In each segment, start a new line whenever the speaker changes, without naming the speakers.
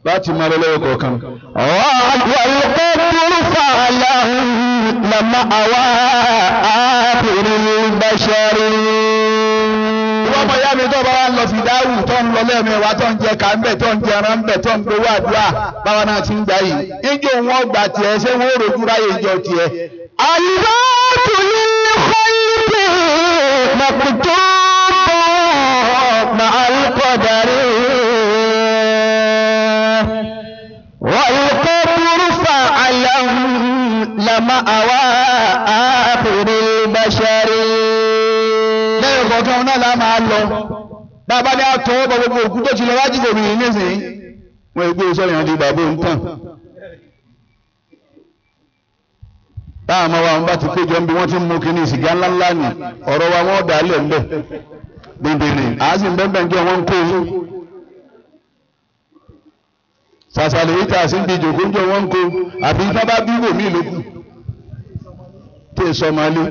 láti máa lọ lọ́wọ́ kọ̀ọ̀kan.
والقبر فعله لما أوى آخر البشر
wọ́n mọ̀ yá mi tó bá wá lọ fìdáwù tó ń lọ lẹ́ẹ̀mẹ́wàá tó ń jẹ ká ń bẹ̀ tó ń jẹ ẹran ń bẹ̀ tó ń gbowó àdúrà báwa náà ti ń gbà yìí. ìjọ wọn gbà tiẹ̀ ṣé wọ́n ò rojú ráyè ìjọ tiẹ̀.
الموت للخلق مكتوب مع القدر والقبر فعله لما أوى آخر البشر
lẹ́yìn kọ̀ọ̀kan náà la máa lọ. bàbá ní àtọ́ ọ̀bọ̀ gbogbo òkú tó ti lọ wájú kò mìíràn nísìnyí. wọ́n gbé sọ́yìn àti bàbá òun tàn. táwọn ọmọ wa wọn bá ti péjọ níbi wọ́n ti ń mú kínní sìgá ńláńlá ni ọ̀rọ̀ wa wọ́n dà á lẹ̀ ńbẹ̀. bèbèrè àá sì ń bẹ́ẹ̀ bẹ́ẹ̀ jẹ́ wọ́n ń kó yín. sàṣàlẹ̀ yìí tà sí ń di ìjòkó ń jọ wọ́n ń kó àfi tí wọ́n bá bí wò mí lókù. tí èso ọmọ alẹ́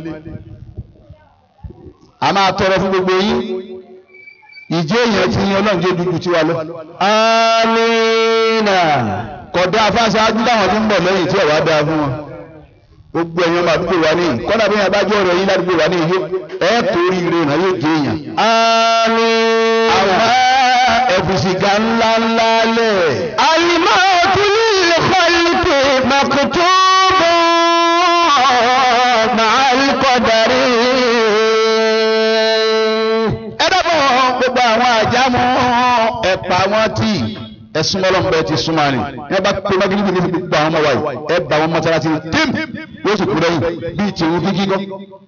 a máa tọrọ fún gbogbo yín ìjẹ́ èèyàn ti yan ọlọ́run jẹ́ dúdú tiwa lọ.
Amina.
kọ̀dá afáṣáájú láwọn tó ń bọ̀ lẹ́yìn tí ọ̀wá dáa fún wọn. gbogbo ẹ̀yàn máa dúpọ̀ wá ní kọ́dà bí wọn bá jẹ́ ọ̀rọ̀ yín ládùúgbò wá ní ìyó ẹ̀ torí ire náà yóò jẹ́ èèyàn.
Amina.
àwọn ẹ̀fùsìgá ńlá ńlá lẹ̀.
الموت للخلق مكتوب مع القدر
ẹ dábọ̀ gbogbo àwọn àjámọ́ ẹ̀pà wọn tí ẹ̀sùn ọlọ́mọbẹ ti súnmọ́ ni ẹ bá pé wájú níbi níbi gbogbo àwọn ọmọ wa yìí ẹ bá wọn mọ́sálásí tím yóò sì kú lẹ́yìn bíi tìrún kíkí kọ́.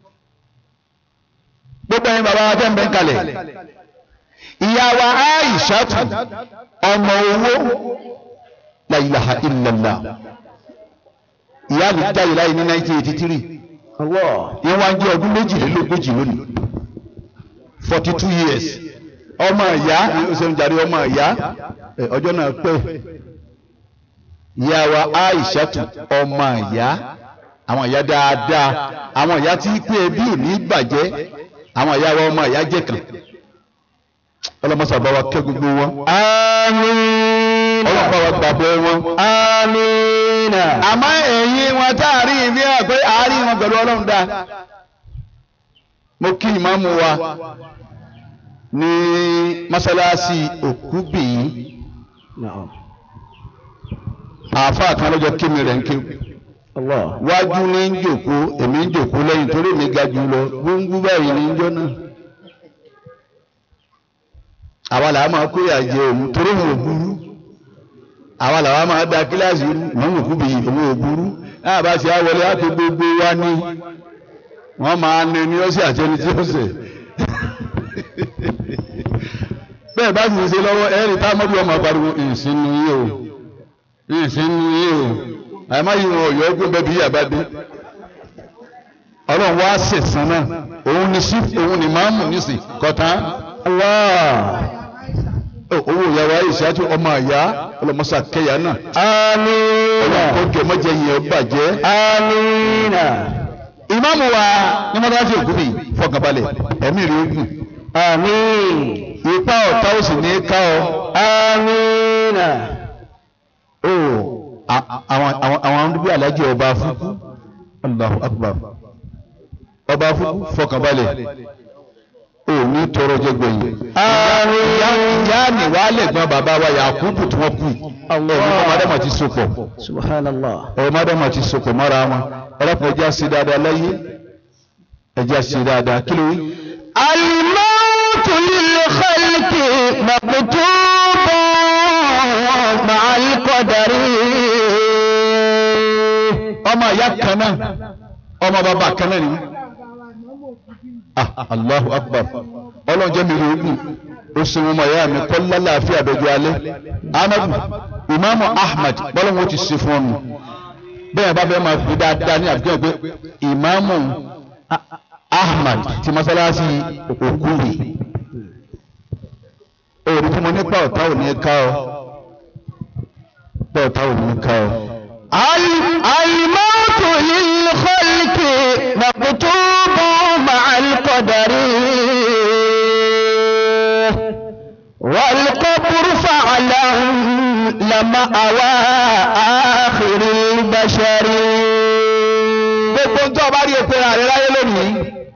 gbogbo ẹ̀yin bàbá wa tẹ́ ń bẹ́ ń kalẹ̀ ìyá wa Aishatu ọmọ owó la ilaha illallah ìyá mi jáde láyé ní 1983 ìyẹn wá ń jẹ́ ọdún méjìlélógójì lónìí forty two years ọmọ ìyá ọsẹ njàre ọmọ ìyá ẹ, ọjọ́ náà pẹ́ ìyá wa Aishatu ọmọ ìyá àwọn ìyá dáadáa àwọn ìyá tí pé ẹbí ò ní bàjẹ́ àwọn ìyá wa ọmọ ìyá jẹ́ kan ọlọmọsàbá wa kẹ́ gbogbo wọn
Amina.
ọlọmọsàbá wa gbàgbọ́ wọn.
Amina.
àmọ́ ẹ̀yin wọn tá a rí ìfi hàn pé àárín wọn pẹ̀lú ọlọ́run dáa mo kí ìmáàmù wa ní mọ́sálásí òkúbìyí àáfàá kan lọ́jọ́ kí mi rẹ̀ ń ké
Allah.
wájú ní ń jòkó èmi ń jòkó lẹ́yìn torí mi ga jù lọ gbóngbó báyìí ní jọ́ náà àwa làá máa kó ìyà jẹ òun torí òun ò burú àwa làwa máa da kíláàsì ìmáàmù òkúbìyí òun ò burú náà bá ti á wọlé á tó gbogbo wa ní wọ́n máa ní ní ọ́sẹ̀ àti ẹni tí ó sẹ̀ bẹ́ẹ̀ bá sì ń ṣe lọ́wọ́ ẹ̀rì tá mọ́bí ọmọ pariwo ìsinú yìí o ìsinú yìí o àìmọ́ yìí wọn ọ̀yọ́ ọgbọ́n bẹ́ẹ̀ bí yà bá dé ọlọ́run wá sẹ̀sán náà òun ni sí òun ni máàmù nísìn kọ̀tán owó ìyàwó ayé ìṣáájú ọmọ àyá ọlọmọsà kẹyà náà
Amina.
ọlọ́run kó jẹ mọ́jẹ yìí ọ bàjẹ́
Amina.
ìmáàmù wa ní mọ́tàlásí ògùnbí fọkànbalẹ̀ ẹ̀mí rẹ̀ ogun
Amin.
ipa ọ̀tá ò sì ní ká ọ.
Amina.
ó àwọn àwọn àwọn arúgbó alájẹ ọba fúkú Allahu Akbar ọba fúkú fọkànbalẹ̀ ó ní tọrọ jẹ gbẹ̀yìn.
Àmín.
ìyá ìyá ni wàá lẹ̀gbọ́n bàbá wa Yakubu tí wọ́n kú ọmọ mọ́dàmà ti sopọ̀
Subhanallah.
ọmọ mọ́dàmà ti sopọ̀ mọ́ra wọn ọlọ́pàá ẹja ṣe dáadáa láyé ẹja ṣe dáadáa kí ló wí.
الموت للخلق مكتوب مع القدر
ọmọ ìyá kan náà ọmọ bàbá kan náà ni wọ́n. ah allahu akbar ọlọ́run jẹ́ mi rí ogun ó sì wọn mọ̀ ẹ̀yà mi kọ́ lálàáfíà àbẹ̀jọ alẹ́ amadu imaamu ahmad bọ́lọ́run ó ti ṣe fún ọmọ bẹ́ẹ̀ bá fẹ́ máa fi dáadáa ní àbíkẹ́ pé imaamu ahmad ti masalasi okuri òòrùn tí mo ní pa ọ̀tá ò ní ká ọ pa ọ̀tá ò ní ká ọ.
الموت للخلق مكتوب مع القدر والقبر فعلا لما
gbogbo ń tọ́ bá rí epo rà rẹ láyé lónìí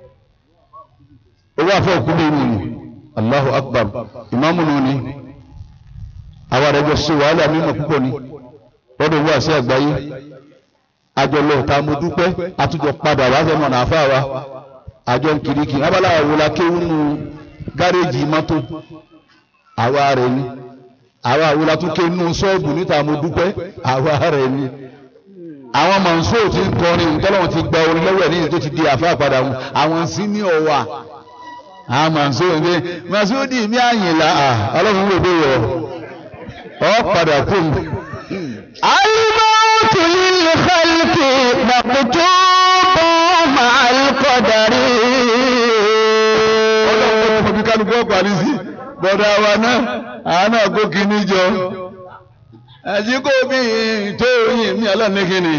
owó àfẹ́ òkú mi nù ní Allahu Akbar ìmáàmù nù ní àwọn àrẹjọ ṣe wàhálà mímọ̀ púpọ̀ ní lọ́dọ̀ owó àṣẹ àgbáyé àjọlọ ta mo dúpẹ́ àtújọ padà wá fẹ́ mọ̀nà àfáà wa àjọ nkìrìkì abala àwòlá kéwú nù gáréèjì mọ́tò àwa rẹ̀ ni àwa àwòlá tún ké nù ṣọ́ọ̀bù níta mo dúpẹ́ àwa rẹ̀ ni àwọn mọ̀nsó ti ń kọrin tọ́lọ́wọ́n ti gba orin lọ́wọ́ ẹ̀ ní tó ti di àfáà padà wọn àwọn sí ní ọ̀wà àwọn mọ̀nsó ní Masudi mi àyìnlá ọlọ́run wò dé yọ ọ padà kú mi.
الموت للخلق مكتوب مع القدر
ọlọ́run kò fi kálukú ọ̀pọ̀ àlìsí bọ́dà wa náà àánú àgó kìíní jọ àti kò bí tó yìn mí ọlọ́run kìíní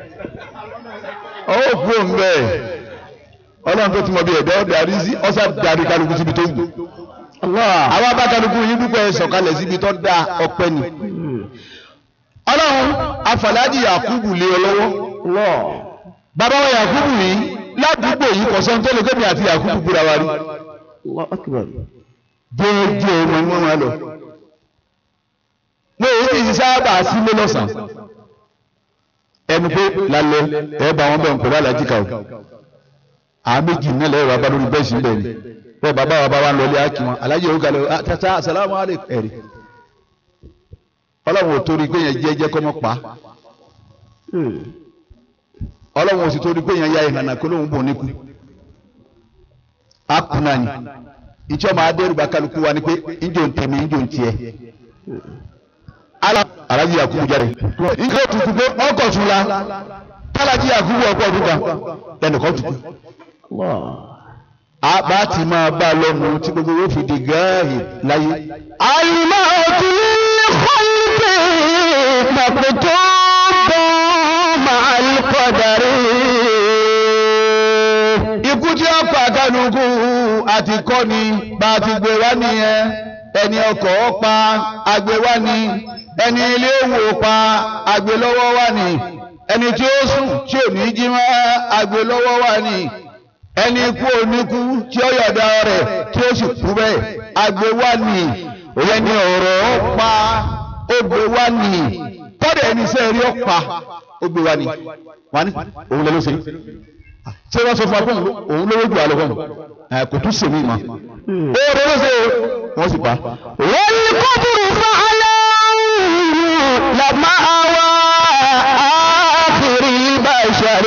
ọwọ́ kú òun bẹ́ẹ̀ ọlọ́run tó ti mọ bí ẹ̀dá darí sí ọ̀sà darí kálukú síbi tó wù àwọn bá kálukú yín dúpẹ́ sọ̀kalẹ̀ síbi tó dá ọpẹ́ ni ọlọ́run afàlájì Yakubu lé ọ lọ́wọ́ bàbá wa Yakubu yìí ládùúgbò yìí kọ̀sán tó lè gómìnà àti Yakubu búra wa rí jẹ́ẹ́jẹ́ ọmọ wọn máa lọ. wọ́n èyí ti sábà sílé lọ́sàn-án ẹnu pé lálẹ́ ẹ bá wọn bẹ̀ ń pẹ̀lú alájí kàwé àwọn méjì nílẹ̀ ẹ̀rọ abá lórí bẹ́ẹ̀ sí bẹ́ẹ̀ ni bẹ́ẹ̀ bàbá wa bá wa ń lọlé ákì wọn alájí òun kalẹ̀ tata asalaamu aleykum ẹ̀rí ọlọ́run ò torí pé yẹn jẹ́jẹ́ kọ́ mọ́ pa ọlọ́run ò sì torí pé yẹn ya ìhànà kó lóun bò níkù akuna ni ìjọ máa dẹ́rù bá kálukú wa ni pé ìjọ ń tẹ̀mí ìjọ ń tiẹ̀ ala alaji yakubu jáde nǹkan tuntun pé ọkọ̀ tún la kálájí yakubu ọkọ̀ ọdún kan lẹ́nìkan tuntun àbá ti máa bá a lọ́nu tí gbogbo yóò fi di gáàhì láyé.
الموت للخلق مكتوب مع القدر
ikú tí ó pa kálukú àti kọ́ ni bá a ti gbé wá nìyẹn ẹni ọkọ̀ ó pa àgbé wá ni ẹni ilé òwò pa àgbé lọ́wọ́ wá ni ẹni tí ó sùn tí ò ní jí mọ́ àgbé lọ́wọ́ wá ni ẹni ikú oníkú tí ó yọ̀dá rẹ̀ tí ó sì kú bẹ́ẹ̀ àgbé wá ni ẹni ọ̀rọ̀ ó pa ó gbé wá ni kọ́dẹ̀ ẹni sẹ́ẹ̀rí ó pa ó gbé wá ni wá ní òun lè ló ṣe ṣé wọ́n sọ fún akóhùn òun lówó jù alẹ́ fún ẹ kò tún sèmi ma ó rẹ ló ṣe wọ́n sì pa.
والقبر فعلا لما أوى آخر البشر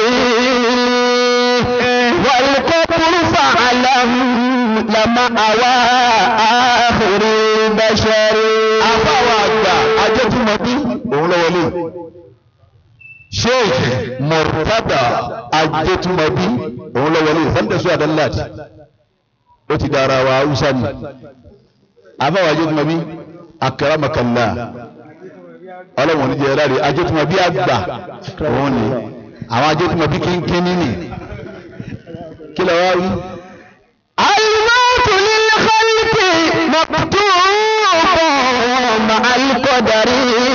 والقبر فعلا لما أوى آخر البشر
àbáwọ̀ àgbà ajẹ́tùmọ̀bí òun lọ wọlé sheikh murtada ajẹ́tùmọ̀bí òun lọ wọlé fẹ́ntẹ̀sù adalad ó ti dára wa haúsá ni àbáwọ̀ ajẹ́tùmọ̀bí akaramakalla ọlọ́wọ̀n ní jẹ́ ráre ajẹ́tùmọ̀bí àgbà òun ni àwọn ajẹ́tùmọ̀bí kínkínní ni kí lọ wá rí.
الموت للخلق مكتوب مع القدر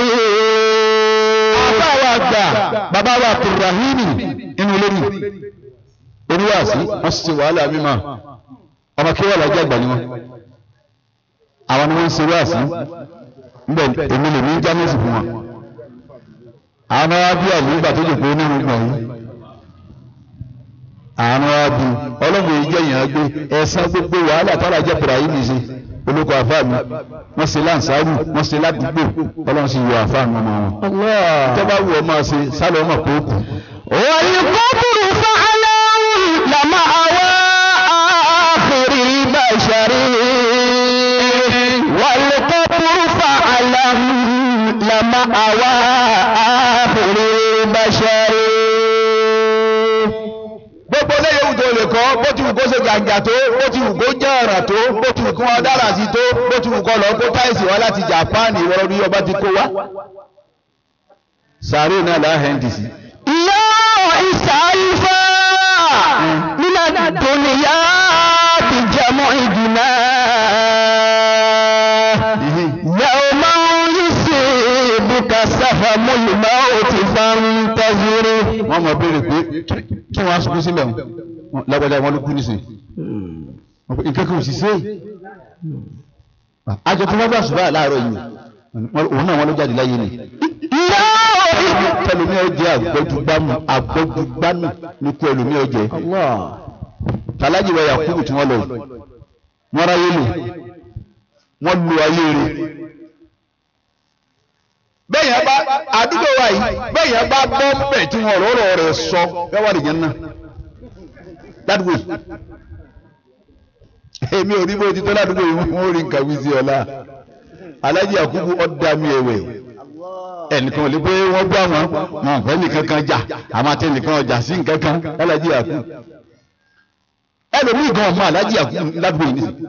àbáwọ̀ àgbà bàbá wa abdulrahimi inú lórí oníwàásí wọ́n sì ti wàhálà mímọ́ ọmọ kí wọ́n lájẹ́ àgbà ni wọ́n àwọn ni wọ́n ń ṣe wáàsí níbẹ̀ èmi lè ní jámẹ́sì fún wọn àwọn ará bí àlè nígbà tó jòkó nínú gbọ̀n yìí àwọn ará bí ọlọ́mọ yìí jẹ́ ìyàn gbé ẹ̀sán gbogbo wàhálà tára jẹ́ Ibrahim ṣe olóko àfáà mi wọ́n ṣe láǹsáàrù wọ́n ṣe ládùúgbò ọlọ́run sì yọ àfáà mi ọmọ wọn tọ́ba wù ọ máa ṣe sálọ ọmọ pé ó kù.
والقبر فعلا لما أوى آخر البشر والقبر فعلا لما أوى آخر البشر
gbogbo lẹ́yìn ohun tó lè kọ́ bó ti wù kó ṣe gàǹgà tó bó ti wù kó jẹ́ ọ̀ràn tó bó ti wù kó wọn dára sí tó bó ti wù kó lọ kó táìsì wá láti Japan ìwọ́n rí ọba ti kó wá. sàárè náà láhẹ́ǹdì sí.
يا إسعيفا من الدنيا بجمع جناه يوما يصيبك سهم الموت فانتظر
wọ́n mọ̀ béèrè pé kí wọ́n á sunkún sílẹ̀ wọn lágbàdá wọn ló kú nísìnyí nǹkan kan ò sì ṣe àjọ tí wọ́n bá ṣùgbọ́n láàárọ̀ yìí òun náà wọ́n ló jáde láyé ni tẹlomi ọjẹ agbọdugbamu agbọdugbamu ní kú ẹlòmí ọjẹ tàlájì wọ yakubu tí wọ́n lọ yìí wọ́n ráyé lò wọ́n lu ayé rẹ̀ bẹ́ẹ̀ yẹn bá àdúgbò wa yìí bẹ́ẹ̀ yẹn bá bọ́ mbẹ̀ tí wọ́n rọ̀rọ̀ rẹ̀ sọ bẹ́ẹ̀ wà lìyẹn náà ládùúgbò yìí èmi ò rí bó ti tó ládùúgbò yìí wọ́n rí nǹkan wí sí ọ̀la alájí àkúkú ọ̀dà mi ẹ̀wẹ̀ ẹnìkan ò lè pé wọ́n gbọ́ àwọn wọn ò fẹ́ nìkan kan jà àmọ́ àti ẹnìkan ọjà sí nǹkan kan alájí àkúkú ẹlòmíì gan ọmọ alájí àkúkú ládùúgbò yìí nìsín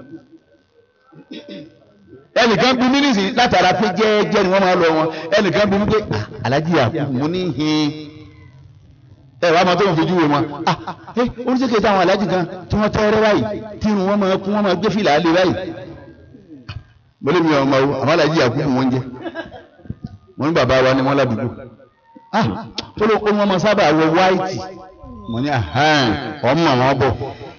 ẹnìkan bí mí nìsín látara pé jẹ́ẹ́jẹ́ ni wọ́n máa lọ wọn ẹnìkan bí mí pé alájí àkúkú mo ní hin ẹ wàá máa tó ń fojú wo wọn ah ẹ oníṣègùn táwọn alájí kan tí wọ́n tẹ́rẹ́ báyìí tí irun wọn máa kún wọn máa gbé fìlà á lé báyìí mo lè mi ọmọ o àmọ́ alájí àkúkú wọn jẹ mo ní bàbá wa ni wọ́n ládùúgbò ah tó ló kó wọn máa sábà wọ wáìtì mo ní ahán ọmọ wọn bọ̀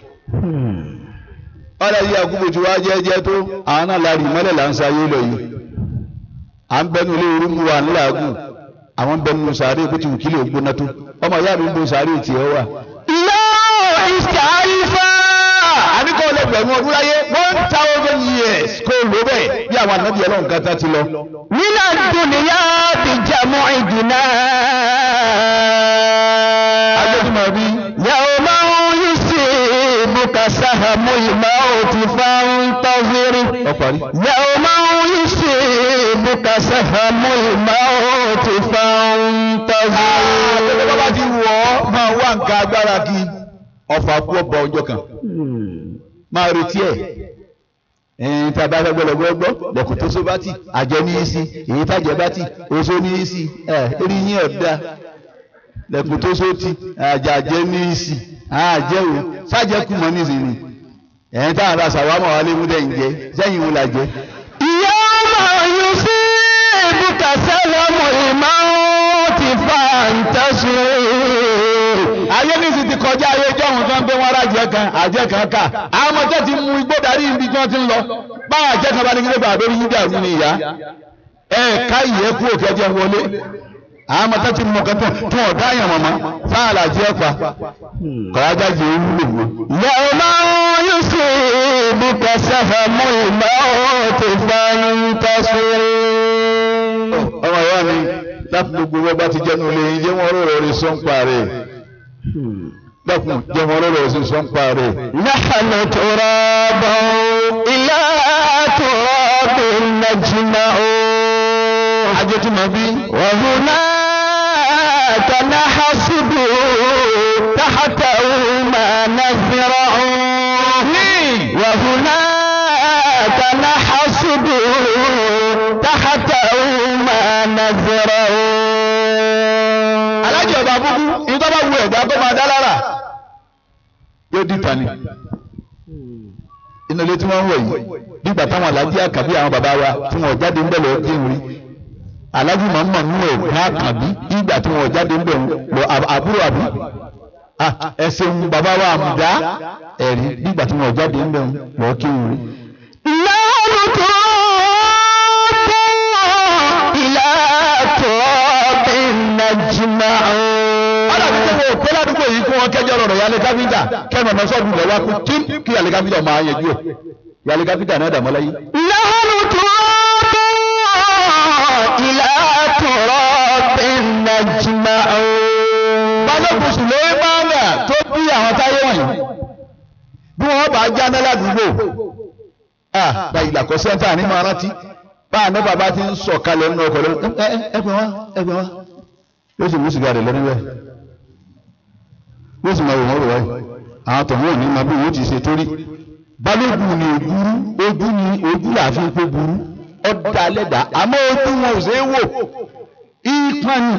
alájí àkúkú tí wàá jẹ́jẹ́ tó àwọn náà la rí mọ́lẹ̀ là ń sáyé lọ yìí à ń bẹnu ilé orúkú wa ńláàgùn àwọn bẹnu sàárè bó ti wù kílè gbóná tó ọmọ ìyá mi ń bo sàárè tiẹ̀ wà.
lọ́wọ́ ìsàlífà.
àníkọ́ ọlẹ́gbẹ̀rún ọdún láyé one thousand years kó o lò bẹ́ẹ̀ bí àwọn ànábì ọlọ́run kan tá ti lọ.
nínà dùnìyà ti jàmọ́ ìdìnnà.
adéjúmọ̀ bí.
yàwó máa ń yí sí ibùkà sáhàmù ìmọ̀ òtí fáwọn tọ́sírí.
ọ parí.
yàwó máa ń yí sí ibùkà sáhàmù ìmọ̀ òtí fáwọn tọ́sírí.
àtẹ̀lẹ́ bá ti wọ̀ ọ́ máa wá nǹkan agbára kí ọ̀fà kú ọ̀bọ ọjọ́ kan máa retí ẹ̀ ẹ̀yìn tí a bá fẹ́ gbọ́dọ̀ gbọ́gbọ́ lẹ́kùn tó so bá tì àjẹ ní í sí èyí tájẹ bá tì oṣó ní í sí ẹ̀ eré yín ọ̀dà lẹ́kùn tó so tì àjàjẹ ní í sí àjẹ o sájẹ kù mọ́ ní ìsinmi ẹ̀yìn táwọn ará sàwámọ̀ wa lé mú dẹ́yìn jẹ sẹ́yìn wo la jẹ.
ìyá máa yọ sí ibùkà sáhàmù ìmọ̀ òtí fáwọn
ayé nísì ti kọjá ayé jọ́hún tó ń gbé wọn rájẹ kan àjẹ kan ká àwọn ọmọdé ti mú igbó darí ibi tí wọ́n ti ń lọ báwọn àjẹ kan bá ní kí ló gbà lórí yín dàrú ní ìyá ẹ ká ìyẹ́ kú òkè ẹjẹ wọlé àwọn ọmọdé ti mú kẹtọ tí wọn dá yàn mọ̀mọ́ sáàlà jẹ́ pa kọ̀ọ̀dá jẹ́ wúlò wọn.
يوم يصيبك سهم الموت فانتصر
ọmọ ìyá mi láti gbogbo wọn bá ti jẹnu lé yín jẹ́ wọn rọrọ̀ rí sọ́ńpà rẹ̀ dákun jẹ́ wọn rọrọ̀ rí sọ́ńpà rẹ̀.
نحن تراب إلى تراب نجمع
ajẹ́tùmọ̀ bí.
وهناك نحسب تحته ما نزرع وهناك نحسب تحته ما نزرع
alájọ ọba búkú ìtọ́ bá wu ẹ̀dá tó máa dá lára yóò di tani inú ilé tí wọ́n ń wọ̀ yìí nígbà táwọn alájí àkàbí àwọn bàbá wa tí wọ́n jáde ń bẹ̀ lọ kí n rí alájí máa ń mọ̀ nínú ẹ̀gbọ́n àkàbí nígbà tí wọ́n jáde ń bẹ̀ lọ àbúrò àbí ẹsẹ̀ ń bàbá wa àmùdá ẹ̀rí nígbà tí wọ́n jáde ń bẹ̀ lọ kí n rí.
نحن تراب إلى تراب نجمع
alábi tó wọ pé ládùúgbò yìí kí wọ́n kẹjọ rọrọ yálé káfíńtà kẹnu ọ̀nà sọ́ọ̀dù lọ́wọ́ kú tí kí yálé káfíńtà máa yẹjú ẹ̀ yálé káfíńtà náà dàmọ́ láyé.
نحن تراب إلى تراب نجمع
balógun sì lórí máàmà tó bí àwọn táyé wọ̀nyí bí wọ́n bá jáná ládùúgbò ah báyìí làkọ́ sẹ́ńtà ní máa rántí báà ní bàbá ti ń sọ̀ kalẹ̀ nínú ọkọ̀ lọ́wọ́ ẹ ẹ ẹ pè wá ẹ pè wá yóò sì mú sìgá rẹ̀ lọ́rí rẹ̀ yóò sì máa wò wọ́n rò wáyé àwọn tọ̀hún ò ní máa bí wọ́n ti ṣe torí balógun ni ògúrú ojú ni ojú làáfin pé burú ọ̀dà lẹ́dà àmọ́ ojú wọn ò ṣe é wò ìpani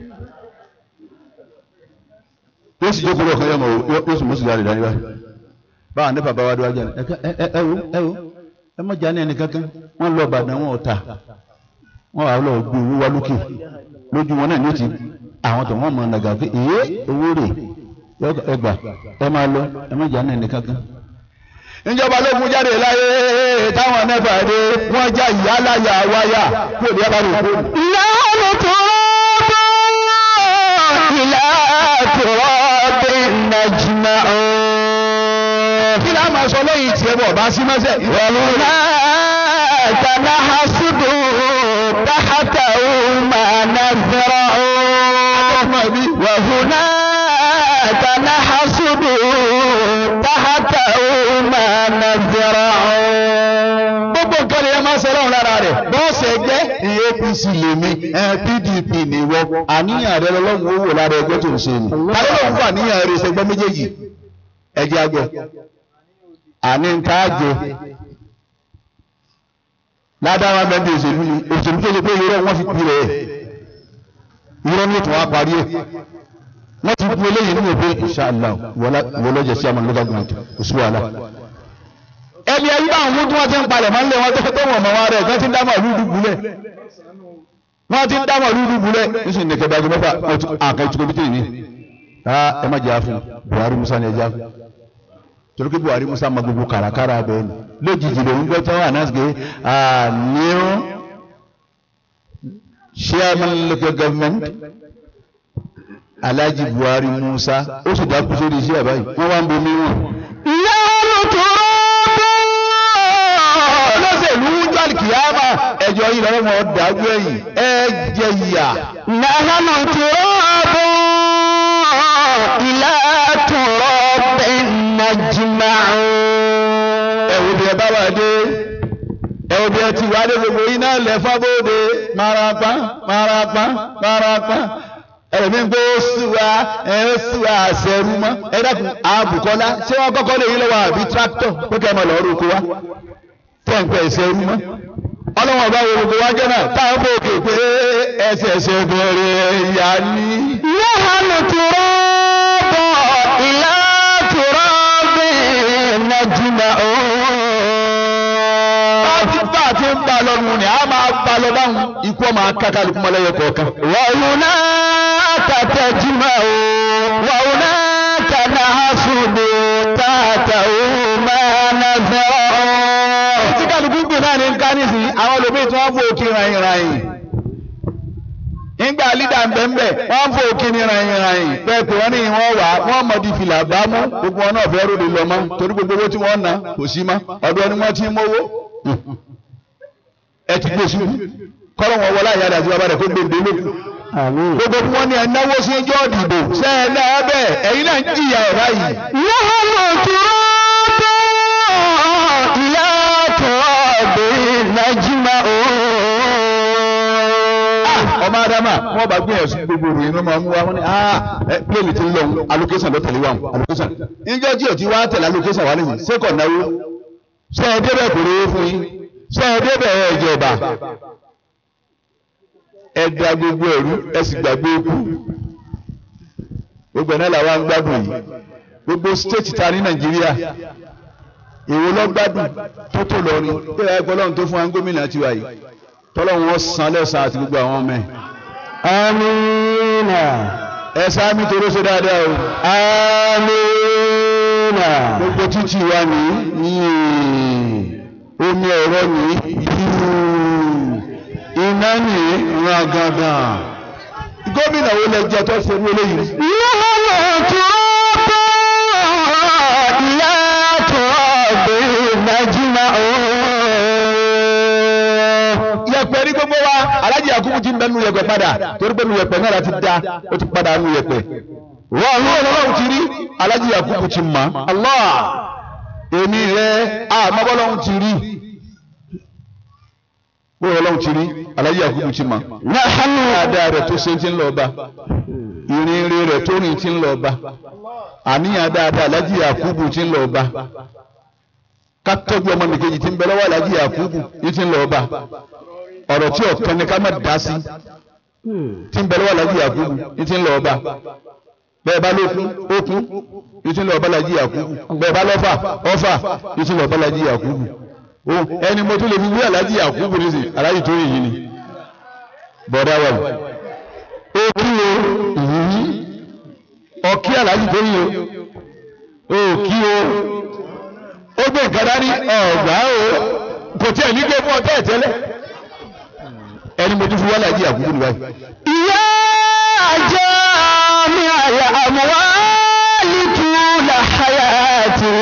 yóò sì jókòó lọ́kàn yọmọ yóò sì mú sìgá rẹ̀ dání báyìí báwa ní bàbá wa dúró ajá ni ẹ ẹ ẹ wo ẹ wo ẹ mọ̀ jáde ẹni kankan wọ́n lọ Ìbàdàn wọn ò ta wọ́n wà lọ gbé owó wa lókè lójú wọn náà ní ó ti àwọn tó wọ́n mọ̀ nàgà pé ìyé owó rè ẹgbà ẹ máa lọ ẹ má jà náà nìkan kan. ìjọba ló mú jáde láyé táwọn nẹ́fà dé wọ́n já ìyá láyà wáyà kó ní ẹ̀bá rò kó.
نحن تراب إلى تراب نجمع
kí láà máa sọ lẹ́yìn tiẹ̀ bọ̀ bá sí mọ́sẹ̀.
وهناك نحسد تحته ما نزرع وهناك نحسد تحته ما نزرع
gbogbo nǹkan lè máa ṣe lọ́run lára rẹ̀ bọ́ọ̀sì ẹgbẹ́ ìyẹn apc lèmi ẹ pdp nìwọ àníyàn rẹ lọ́lọ́run ó wò lára ẹgbẹ́ tó ń ṣe ni alọ́lọ́run fún àníyàn rẹ ṣẹgbẹ́ méjèèjì ẹjẹ́ àgbẹ̀ àní ń tá àjẹ ládàá bẹ́ẹ̀ òṣèlú ni òṣèlú tó ṣe pé irọ́ wọn fi pi rẹ̀ irọ́ ní ètò wa parí ẹ̀ wọ́n ti bu eléyìí nínú òpin inshallah wọlọ́jẹ̀ sí àmọ́ local government oṣù wàhálà ẹni ẹyí bá àwọn tí wọ́n ti ń palẹ̀ máa ń lé wọn tó tó wọ̀n mọ́ wọn rẹ̀ wọ́n ti ń dá màálù dùbúlẹ̀ wọ́n ti ń dá màálù dùbúlẹ̀ nísìnyí nìkẹ́ dájú mẹ́fà àkàn ìtukọ̀ bí tèmi ká ẹ má jà fún Buhari Musa ni ẹ já fún torí pé Buhari Musa ma gbogbo kàràkàrà bẹ́ẹ̀ ni lójijì lòun gbọ́ tán wà náà sí pé new chairman local government Alhaji Buhari Musa ó sì dákú sórí iṣẹ́ àbáyé wọ́n wá ń bomi wọn olóṣèlú jọ́lì kìyàmà ẹjọ́ yìí lọ́wọ́ wọn dájú ẹ̀yìn ẹ jẹ ìyà.
نحن تراب إلى تراب نجمع
ẹ̀wù bí ẹ bá wà dé ẹ̀wù bí ẹ ti wà dé gbogbo iná lẹ̀ fábóde marapa marapa marapa ẹ̀mí ń gbé oṣù wa ẹ̀ oṣù wa àṣẹrú mọ́ ẹ dákun àbùkọ́lá ṣé wọ́n kọ́kọ́ lè yí lọ́wọ́ àbí tractor pé kẹ́ ẹ mọ̀ lọ́ọ́ roko wa tẹ̀ ń pẹ́ ìṣẹ́rú mọ́ ọlọ́wọ́n ọba wo gbogbo wájọ́ náà táwọn bò kè pé ẹsẹ̀ ẹsẹ̀ bẹ̀rẹ̀ ìyá ní.
نحن تراب إلى تراب نجمع
láti bá àti ń bá lọ́nu ni a máa bá lọ báwọn ikú ọmọ akákàlùkù mọ́lẹ́yẹ kọ̀ọ̀kan.
وهناك تجمع وهناك نحسد تحته ما نزرع
tí kálukú gbè náà ní ká nísìnyí àwọn olùgbé tí wọ́n fò kí ràyìn ràyìn. nígbà lídà ń bẹ̀ ń bẹ̀ wọ́n fò kí ní ràyìn ràyìn bẹ́ẹ̀ pé wọ́n ní wọ́n wà wọ́n mọ̀ di fìlà bá mú gbogbo wọn náà fẹ́ ròde lọ mọ́ torí gbogbo owó tí wọ́n ná kò sí mọ́ ọ̀dọ̀ ni wọ́n ti ń mówó. ẹ ti gbé sùn kọ́lọ́ wọn wọlé àyàdà àti bàbá rẹ̀ kó gbèǹde lókun. gbogbo bí wọ́n ní ẹ náwó sí ẹjọ́ ìdìbò sẹ́ẹ̀ náà bẹ́ẹ̀ ẹ̀yin náà ń jìyà ẹ̀ báyìí.
نحن تراب إلى تراب نجمع
ọmọ adama wọn bá gbìyànjú sí gbogbo ìròyìn ló máa mú wa wọn ni ah ẹ pléènì ti ń lọ allocation ló tẹ̀lé wa allocation níjọ́ tí o ti wá tẹ̀lé allocation wa nìyí sẹ́kọ̀ náwó ṣé ẹ débẹ̀ kò rówó fún yín ṣé ẹ débẹ̀ ẹ jọba ẹ da gbogbo ẹ̀rú ẹ sì gbàgbé ikú gbogbo ẹ̀ náà làwọn ń gbádùn yìí gbogbo state ta ní nàìjíríà èwo lọ gbádùn tó tó lọ rí pé ẹ gbọ́ lọ́run tó fún wa ń gómìnà tiwa yìí tọ́lọ́run wọn san lẹ́sàn àti gbogbo àwọn ọmọ ẹ̀.
آمين
ẹ sáámi tó rọ́ṣẹ́ dáadáa o.
آمين
gbogbo títì wa ní yìí omi ẹ̀rọ ní yìí iná ní rangandan. gómìnà wo lẹ jẹ tó ṣe wọlé yìí.
نحن تراب إلى تراب نجمع
yẹ̀pẹ̀ ní gbogbo wa alájì yakubu ti ń bẹ nu yẹ̀pẹ̀ padà torí pé nu yẹ̀pẹ̀ náà láti da ó ti padà nu yẹ̀pẹ̀. wọ́n ní ọlọ́run ti rí alájì yakubu ti mọ̀ Allah èmi rẹ àmọ́bọ́lọ́run ti rí bóyá ọlọ́run ti rí alájì yakubu ti mọ̀.
نحن
dáadáa rẹ̀ tó ṣe ti ń lọ bá ìrìn ire rẹ̀ tó rìn ti ń lọ bá àníyàn dáadáa alájì yakubu ti ń lọ bá ká tọ́jú ọmọ nìkejì tí ń bẹ lọ́wọ́ alájì yakubu yìí ti ń lọ bá ọ̀rọ̀ tí ọ̀kan ni ká má dá sí tí ń bẹ lọ́wọ́ alájì yakubu yìí ti ń lọ bá bẹ́ẹ̀ bá lókun ókun yìí ti ń lọ bá alájì yakubu bẹ́ẹ̀ bá lọ́fà ọ̀fà yìí ti ń lọ bá alájì yakubu o ẹni mo tún lè fi wí alájì yakubu nísìnyí alájì tó yìí ni bọ̀dá wà lù òkí o ọ̀kí aláàjì tó yí o òkí o ó gbé nǹkan dání ọ̀gbá o kò tí ẹ̀ ní gbé fún ọtẹ́ ìtẹ́lẹ̀ ẹni mo tún fi wálé àjí àkúkú ni báyìí.
يا جامع الأموال طول حياتي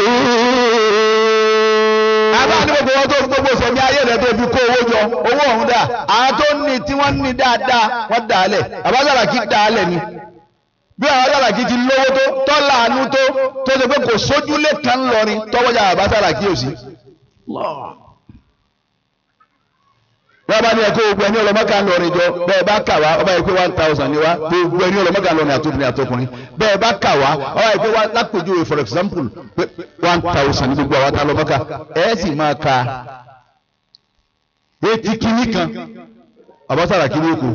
àbá ní gbogbo wọn tó fi gbogbo sẹ̀mí ayé rẹ̀ tó fi kó owó jọ owó ọ̀hún dà àwọn tó ní tí wọ́n ní dáadáa wọ́n dà á lẹ̀ àbájára kí dà á lẹ̀ ni bí àbájára kí ti lówó tó tọ́lá àánú tó tó ṣe pé kò sójúlé kan lọrin tọ́wọ́jà àbájára kí ò sí. wọ́n bá ní ẹ̀kọ́ gbogbo ẹni ọlọ́mọ́ká ń lọrin jọ bẹ́ẹ̀ bá kà wá ọba yìí pé one thousand ni wá gbogbo ẹni ọlọ́mọ́ká ń lọrin àtòkùnrin àtòkùnrin bẹ́ẹ̀ bá kà wá ọba yìí pé wá lápèjúwe for example pé one thousand ní gbogbo àwọn tá lọ́mọ́ká ẹ̀ sì máa ka etí kínní kan àbására kínní kù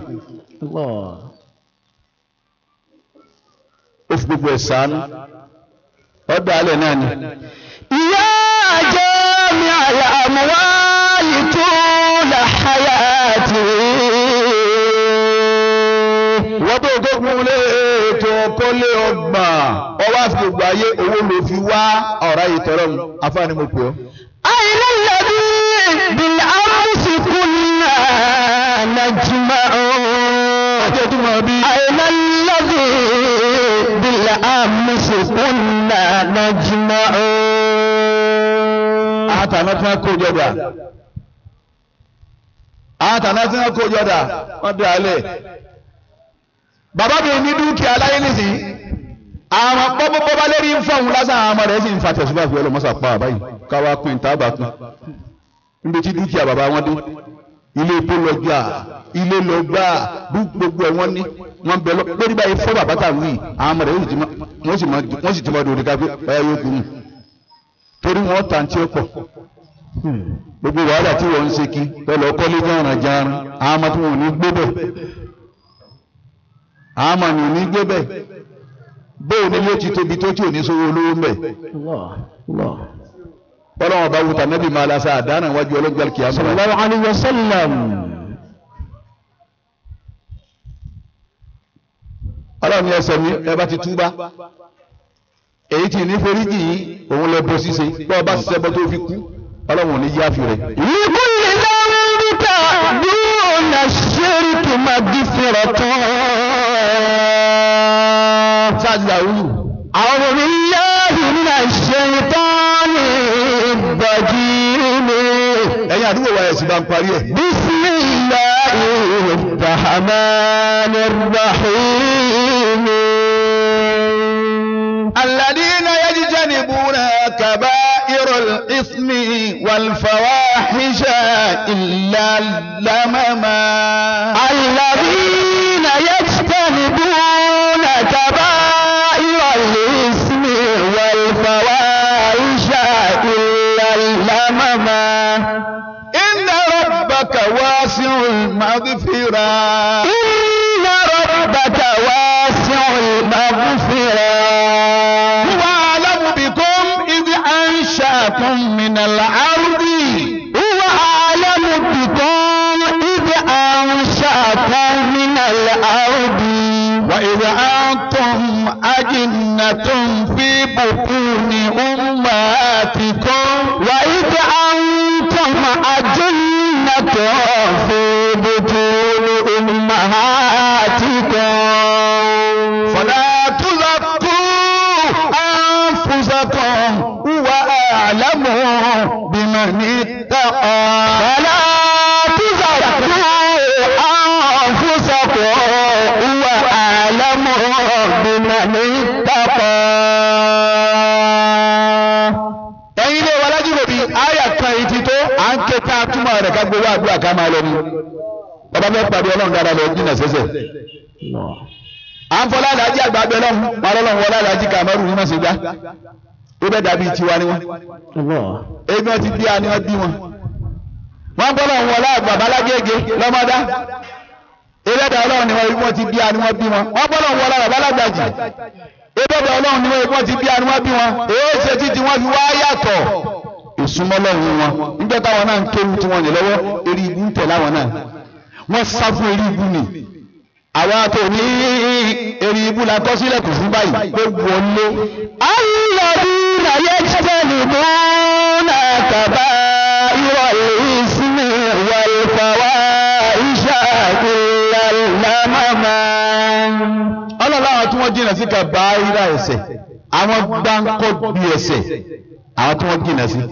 ó fi gbogbo ẹ̀ sànú ọ̀dà alẹ̀ náà ni.
يا جامع الأموال طول حياتي
wọ́n tó tó kún lé ètò kọ́lé ọgbà ọwọ́ àfi gbogbo ayé owó ló fi wá ọ̀rá yìí tọrọ mu afáàní mo pè ọ́.
أين الذي بالأمس كنا نجمع
ọjọ́ tó máa bí.
أين الذي بالأمس كنا نجمع
àtàná tí wọ́n kó jọdà àtàná tí wọ́n kó jọdà wọ́n dà á lẹ̀. bàbá mi ní dúkìá láyé nísìnyí àwọn bọ́bọ́bọ́bá lérí ń fọ̀hún lásán àwọn ọmọ rẹ̀ sì ń fa tẹ̀síwá fi ọlọ́mọ́sà pa àbáyé káwá pín tábà pín níbi tí dúkìá bàbá wọn dé ilé epo lọ gbà ilé lọ gbà gbogbo ẹ wọn ní wọn bẹ lọ lórí báyìí fọ bàbá tà wí àwọn ọmọ rẹ̀ wọ́n sì wọ́n sì ti máa dòdì ká pé ẹ yóò kú nù torí wọn tà ń tí ó pọ̀ gbogbo wàhálà tí wọ́n ń ṣe kí pẹ̀lú ọkọ́lé járàn járàn àwọn ọmọ tí wọn ò ní gbé bẹ̀ àwọn ọmọ ni ò ní gbé bẹ̀ bóò ni yóò ti tóbi tó tí ò ní sówó olówó ń bẹ̀ ọlọ́wọ́n bá wùtà nẹ́bí máa lásà àdánà wájú ọlọ́gbà kìí àmọ́
صلى الله عليه وسلم
ọlọ́run ní ẹsẹ̀ mi ẹ bá ti túbá èyí tí ní foríjì yìí òun lẹ bó ṣíṣe bọ́ ọba ṣiṣẹ́ bọ́ tó fi kú ọlọ́run ò ní yáfi rẹ̀.
لكل ذنبك دون الشرك مغفرة
sáàtì àwùjù
أعوذ بالله من الشيطان الرجيم
ẹ̀yin àdúgbò wa ẹ̀sìn bá ń parí ẹ̀.
بسم الله الرحمن الرحيم
الذين يجتنبون كبائر الإثم والفواحش إلا اللمم
الذين يجتنبون كبائر الإثم والفواحش إلا اللمم
إن ربك واسع المغفرة
إن ربك واسع المغفرة
هو أعلم بكم إذ أنشأكم من الأرض
هو أعلم بكم إذ أنشأكم من الأرض
وإذ أنتم أجنة في بطون أمهاتكم
وإذ أنتم أجنة في بطون أمهاتكم
فلا تزكوا أنفسكم هو أعلم بمن اتقى
فلا تزكوا أنفسكم هو أعلم بمن اتقى
ẹ̀yin ilé wa lájúbò bíi àyà kan yìí ti tó à ń ké ká túmọ̀ rẹ̀ ká gbowó àdúrà ká máa lọ ní bàbá fẹ́ pàdé ọlọ́run dáadáa lọ jìnnà sẹ́sẹ̀ à ń fọlá àdájí àgbà abẹ lọ́hùn wọn lọ́hùn wọlé àdájí kàmẹ́rù ní màsígbà ó bẹ́ dàbí tiwa ni wọn ebi wọn ti bí a ni wọn bí wọn wọn bọ́ lọ́hùn wọlé àgbà balágége lọ́mọdá ebẹ́dà ọlọ́run ni wọn ti bí a ni wọn bí wọn wọn bọ́ lọ́hùn wọlé àgbà balágbàjì ebẹ́dà ọlọ́run ni wọn ti bí a ni wọn bí wọn èyí ṣe títí wọn fi wá yàtọ̀ ìsúnmọ́ lọ́hùn wọn níjọ́ táwọn náà ń kéwu tí wọ́n lè lọ́wọ́ eré ibu ń tẹ̀ láwọn náà wọ́n sá fún eré ibu ni àwa tó ní eri ibú la kọ́ sílẹ̀ kù fún báyìí pé wọlé
الذين يجتنبون كبائر الإثم والفواحش إلا اللمم
ọlọ́lá àwọn tí wọ́n jìnà sí kàbáírà ẹ̀ṣẹ̀ àwọn gbáǹkọ́ bí ẹ̀ṣẹ̀ àwọn tí wọ́n jìnà sí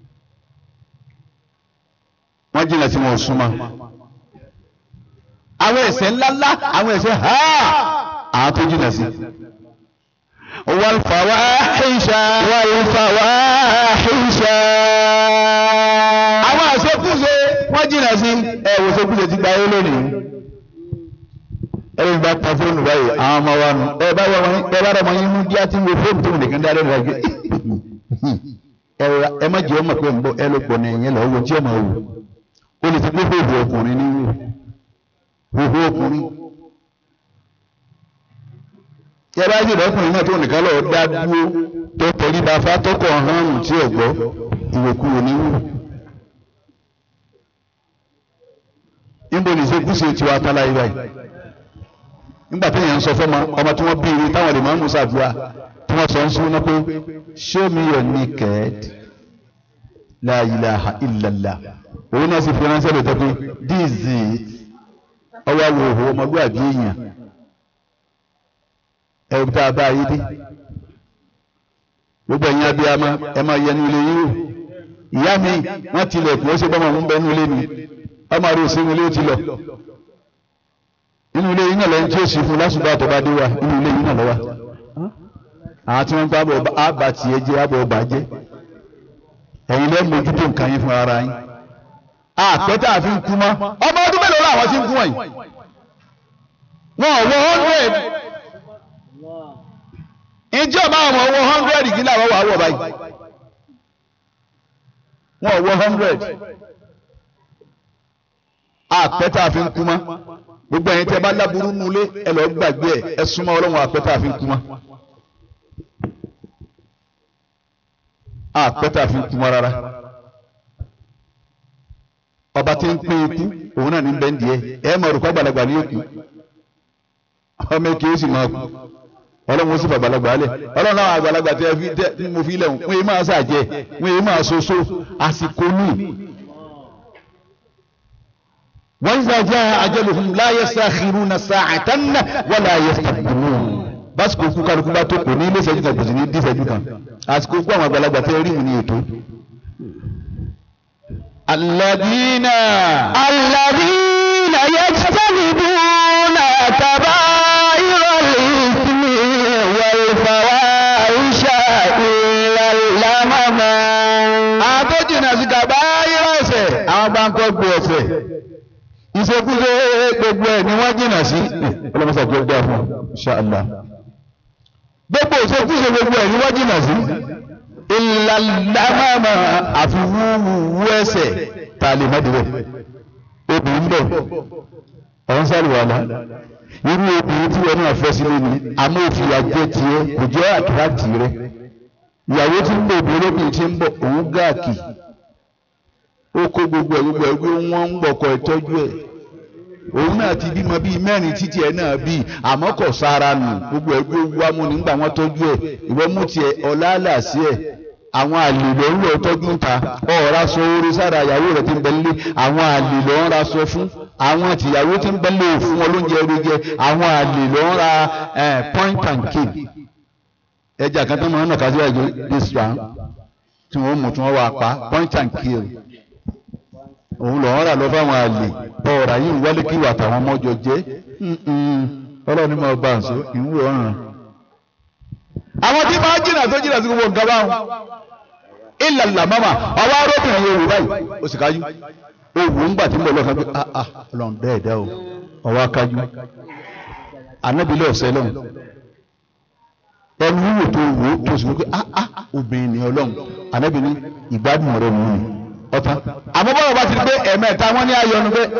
wọ́n jìnà sí wọn ò súnmọ́ àwọn ẹ̀ṣẹ̀ ńláńlá àwọn ẹ̀ṣẹ̀ ha àwọn tó jìnà sí
والفواحش والفواحش
àwọn àṣekúṣe wọ́n jìnà sí ẹ̀wò ṣekúṣe ti gba ayé lónìí ẹ̀rọ ìgbà pa fóònù báyìí àwọn ọmọ wa nù ẹ bá wọn ẹ bá rọmọ yín mú díá tí ń wo fóònù tó nìkan dá lẹ́nu ẹgbẹ́ ẹ má jẹ́ ọmọ pé ń bọ́ ẹ ló pọ̀ ní ẹ̀yìn lọ owó tí ọmọ wò ó lè ti gbé fóònù ọkùnrin ní wò hóhó ọkùnrin tí ẹ bá sì lọkùnrin náà tó nìkan lọ dá dúró tó tẹ̀lé bá fa tó kọ̀ hàn tí ò gbọ́ ìwòkuwò ní wò. níbo ní ìṣekúṣe tiwa tálá yìí báyìí nígbà tí èèyàn ń sọ fọmọ ọmọ tí wọ́n bí ire táwọn lè máa ń mú sàdúrà tí wọ́n sọ ń sún náà pé show me your naked la ilaha illallah òun náà sì fi ránṣẹ́ lè tọ́ pé this is it ọwọ́ àwọn òhò ọmọlúwàbí èèyàn ẹ̀rù tá a bá ayé dé gbogbo ẹ̀yin abiyamọ ẹ máa yẹnu ilé yín wò ìyá mi wọ́n tilẹ̀kùn ó ṣe bọ́mọ ń bẹ nínú ilé mi ọmọ rẹ̀ ò sí inú ilé ó ti lọ inú ilé yín náà lẹ́yìn tí ó sì fún lásùbà tó bá dé wa inú ilé yín náà lọ́wọ́ àwọn tí wọ́n gbá bọ̀ àbá tiẹ̀ jẹ́ àbọ̀ ọba jẹ́ ẹ̀yin lẹ́nu mójútó nǹkan yín fún ara yín àpẹtẹ àfi ń kú mọ́ ọmọ ọdún mélòó làwọn ti ń kú wọ̀nyí wọn ò wọ hundred ìjọba àwọn owó hundred kí làwọn wà wọ̀ báyìí wọn ò wọ hundred àpẹtẹ àfi ń kú mọ́ gbogbo ẹ̀yin tí ẹ bá láburú nulẹ̀ ẹ lọ gbàgbé ẹ ẹ súnmọ́ ọlọ́run àpẹtẹ àfi ń kú mọ́ àpẹtẹ àfi ń kú mọ́ rárá ọba tí ń pín ikú òun náà ní bẹ́ńdì ẹ ẹ mọ̀ rúkọ́ gbàlagbà ní òkú ọmọ èké ó sì máa kú ọlọ́run ó sì fàgbàlagbà lẹ̀ ọlọ́run náà àgbàlagbà tí mo fi lẹ̀ wọ́n yé máa ṣàjẹ́ wọ́n yé máa soso àsìkò ní. wọ́n ń sàjẹ́ ajaluhum la yastakhiruna sa'atan wala yastaqdimun básìkò kú kálukú bá tó kò ní ilé ìṣẹ́jú kan kò sì ní dí ìṣẹ́jú kan àsìkò kú àwọn àgbàlagbà tẹ́ rí mu ní ètò. الذين
الذين يجتنبون كبائر الإثم والفواحش إلا اللمم
àtọ́jìnà sí kàbáyìrì ẹ̀ṣẹ̀ àwọn bá ń kọ́ gbé ẹ̀ṣẹ̀ ìṣekúṣe gbogbo ẹ̀ ni wọ́n jìnà sí ọlọ́mọṣà jẹ́ gbà fún ṣáàlá gbogbo ìṣekúṣe gbogbo ẹ̀ ni wọ́n jìnà sí ìlàlámàmà àfi wúwú ẹ̀ṣẹ̀ tá a lè má dìbò obìnrin bẹ̀ ọ̀hún sáré wà lá irú obìnrin tí wọn náà fẹ́ sílé ni àmọ́ òfin àjẹ tiẹ̀ kò jẹ́ àkíráàtì rẹ ìyàwó tí ń bọ̀ obìnrin lóbìnrin tí ń bọ̀ òun gáàkì ó kó gbogbo ẹ̀ gbogbo ẹ̀ gbé wọ́n ń gbọ̀kọ̀ ìtọ́jú ẹ̀ òun náà ti bímọ bíi mẹ́rin títí ẹ̀ náà bíi àmọ́ kò sára nù gbogbo ẹ̀ gbé wámú nígbà wọ́n tọ́jú ẹ̀ ìwọ mú tiẹ̀ ọ̀làlà sí ẹ̀ àwọn àlè ló ń lọ tọ́jú ta ọ̀ọ́ra sọ orí sára ìyàwó rẹ̀ ti ń bẹ nílé àwọn àlè ló ń ra sọ fún àwọn tìyàwó ti ń bẹ nílé òfun wọn lóúnjẹ orí jẹ àwọn àlè ló ń ra point and kill ẹja kan tó máa ń nà kájú ẹjọ this round tí wọn mú tí wọn wà pa point and kill òun lọ ń rà lọ fáwọn àlè ọ̀ọ́ra yìí wálé kí wà táwọn ọmọjọ jẹ ọlọ́run ní máa bá àṣọ ìwúrọ̀ ọ̀ràn àwọn tí máa jìnnà tó jìnnà sí gbogbo nǹkan báwọn ìlàlà mama ọwọ́ arábìnrin yóò wù báyìí ó sì kájú ó wù ń gbà tí ń bọ̀ lọ́kàn pé ah ah ọlọ́run bẹ́ẹ̀ dá o ọwọ́ akájú anábìlẹ̀ ọ̀sẹ̀ lọ́hùn ẹnu wò tó wò ó tó sì wípé ah ah obìnrin ni ọlọ́run anábìlẹ̀ ìgbádùn rẹ̀ mú mi ọ̀tá àmọ́ bọ́lá bá ti di pé ẹ̀mẹ́ta wọ́n ní ayọ̀nu pé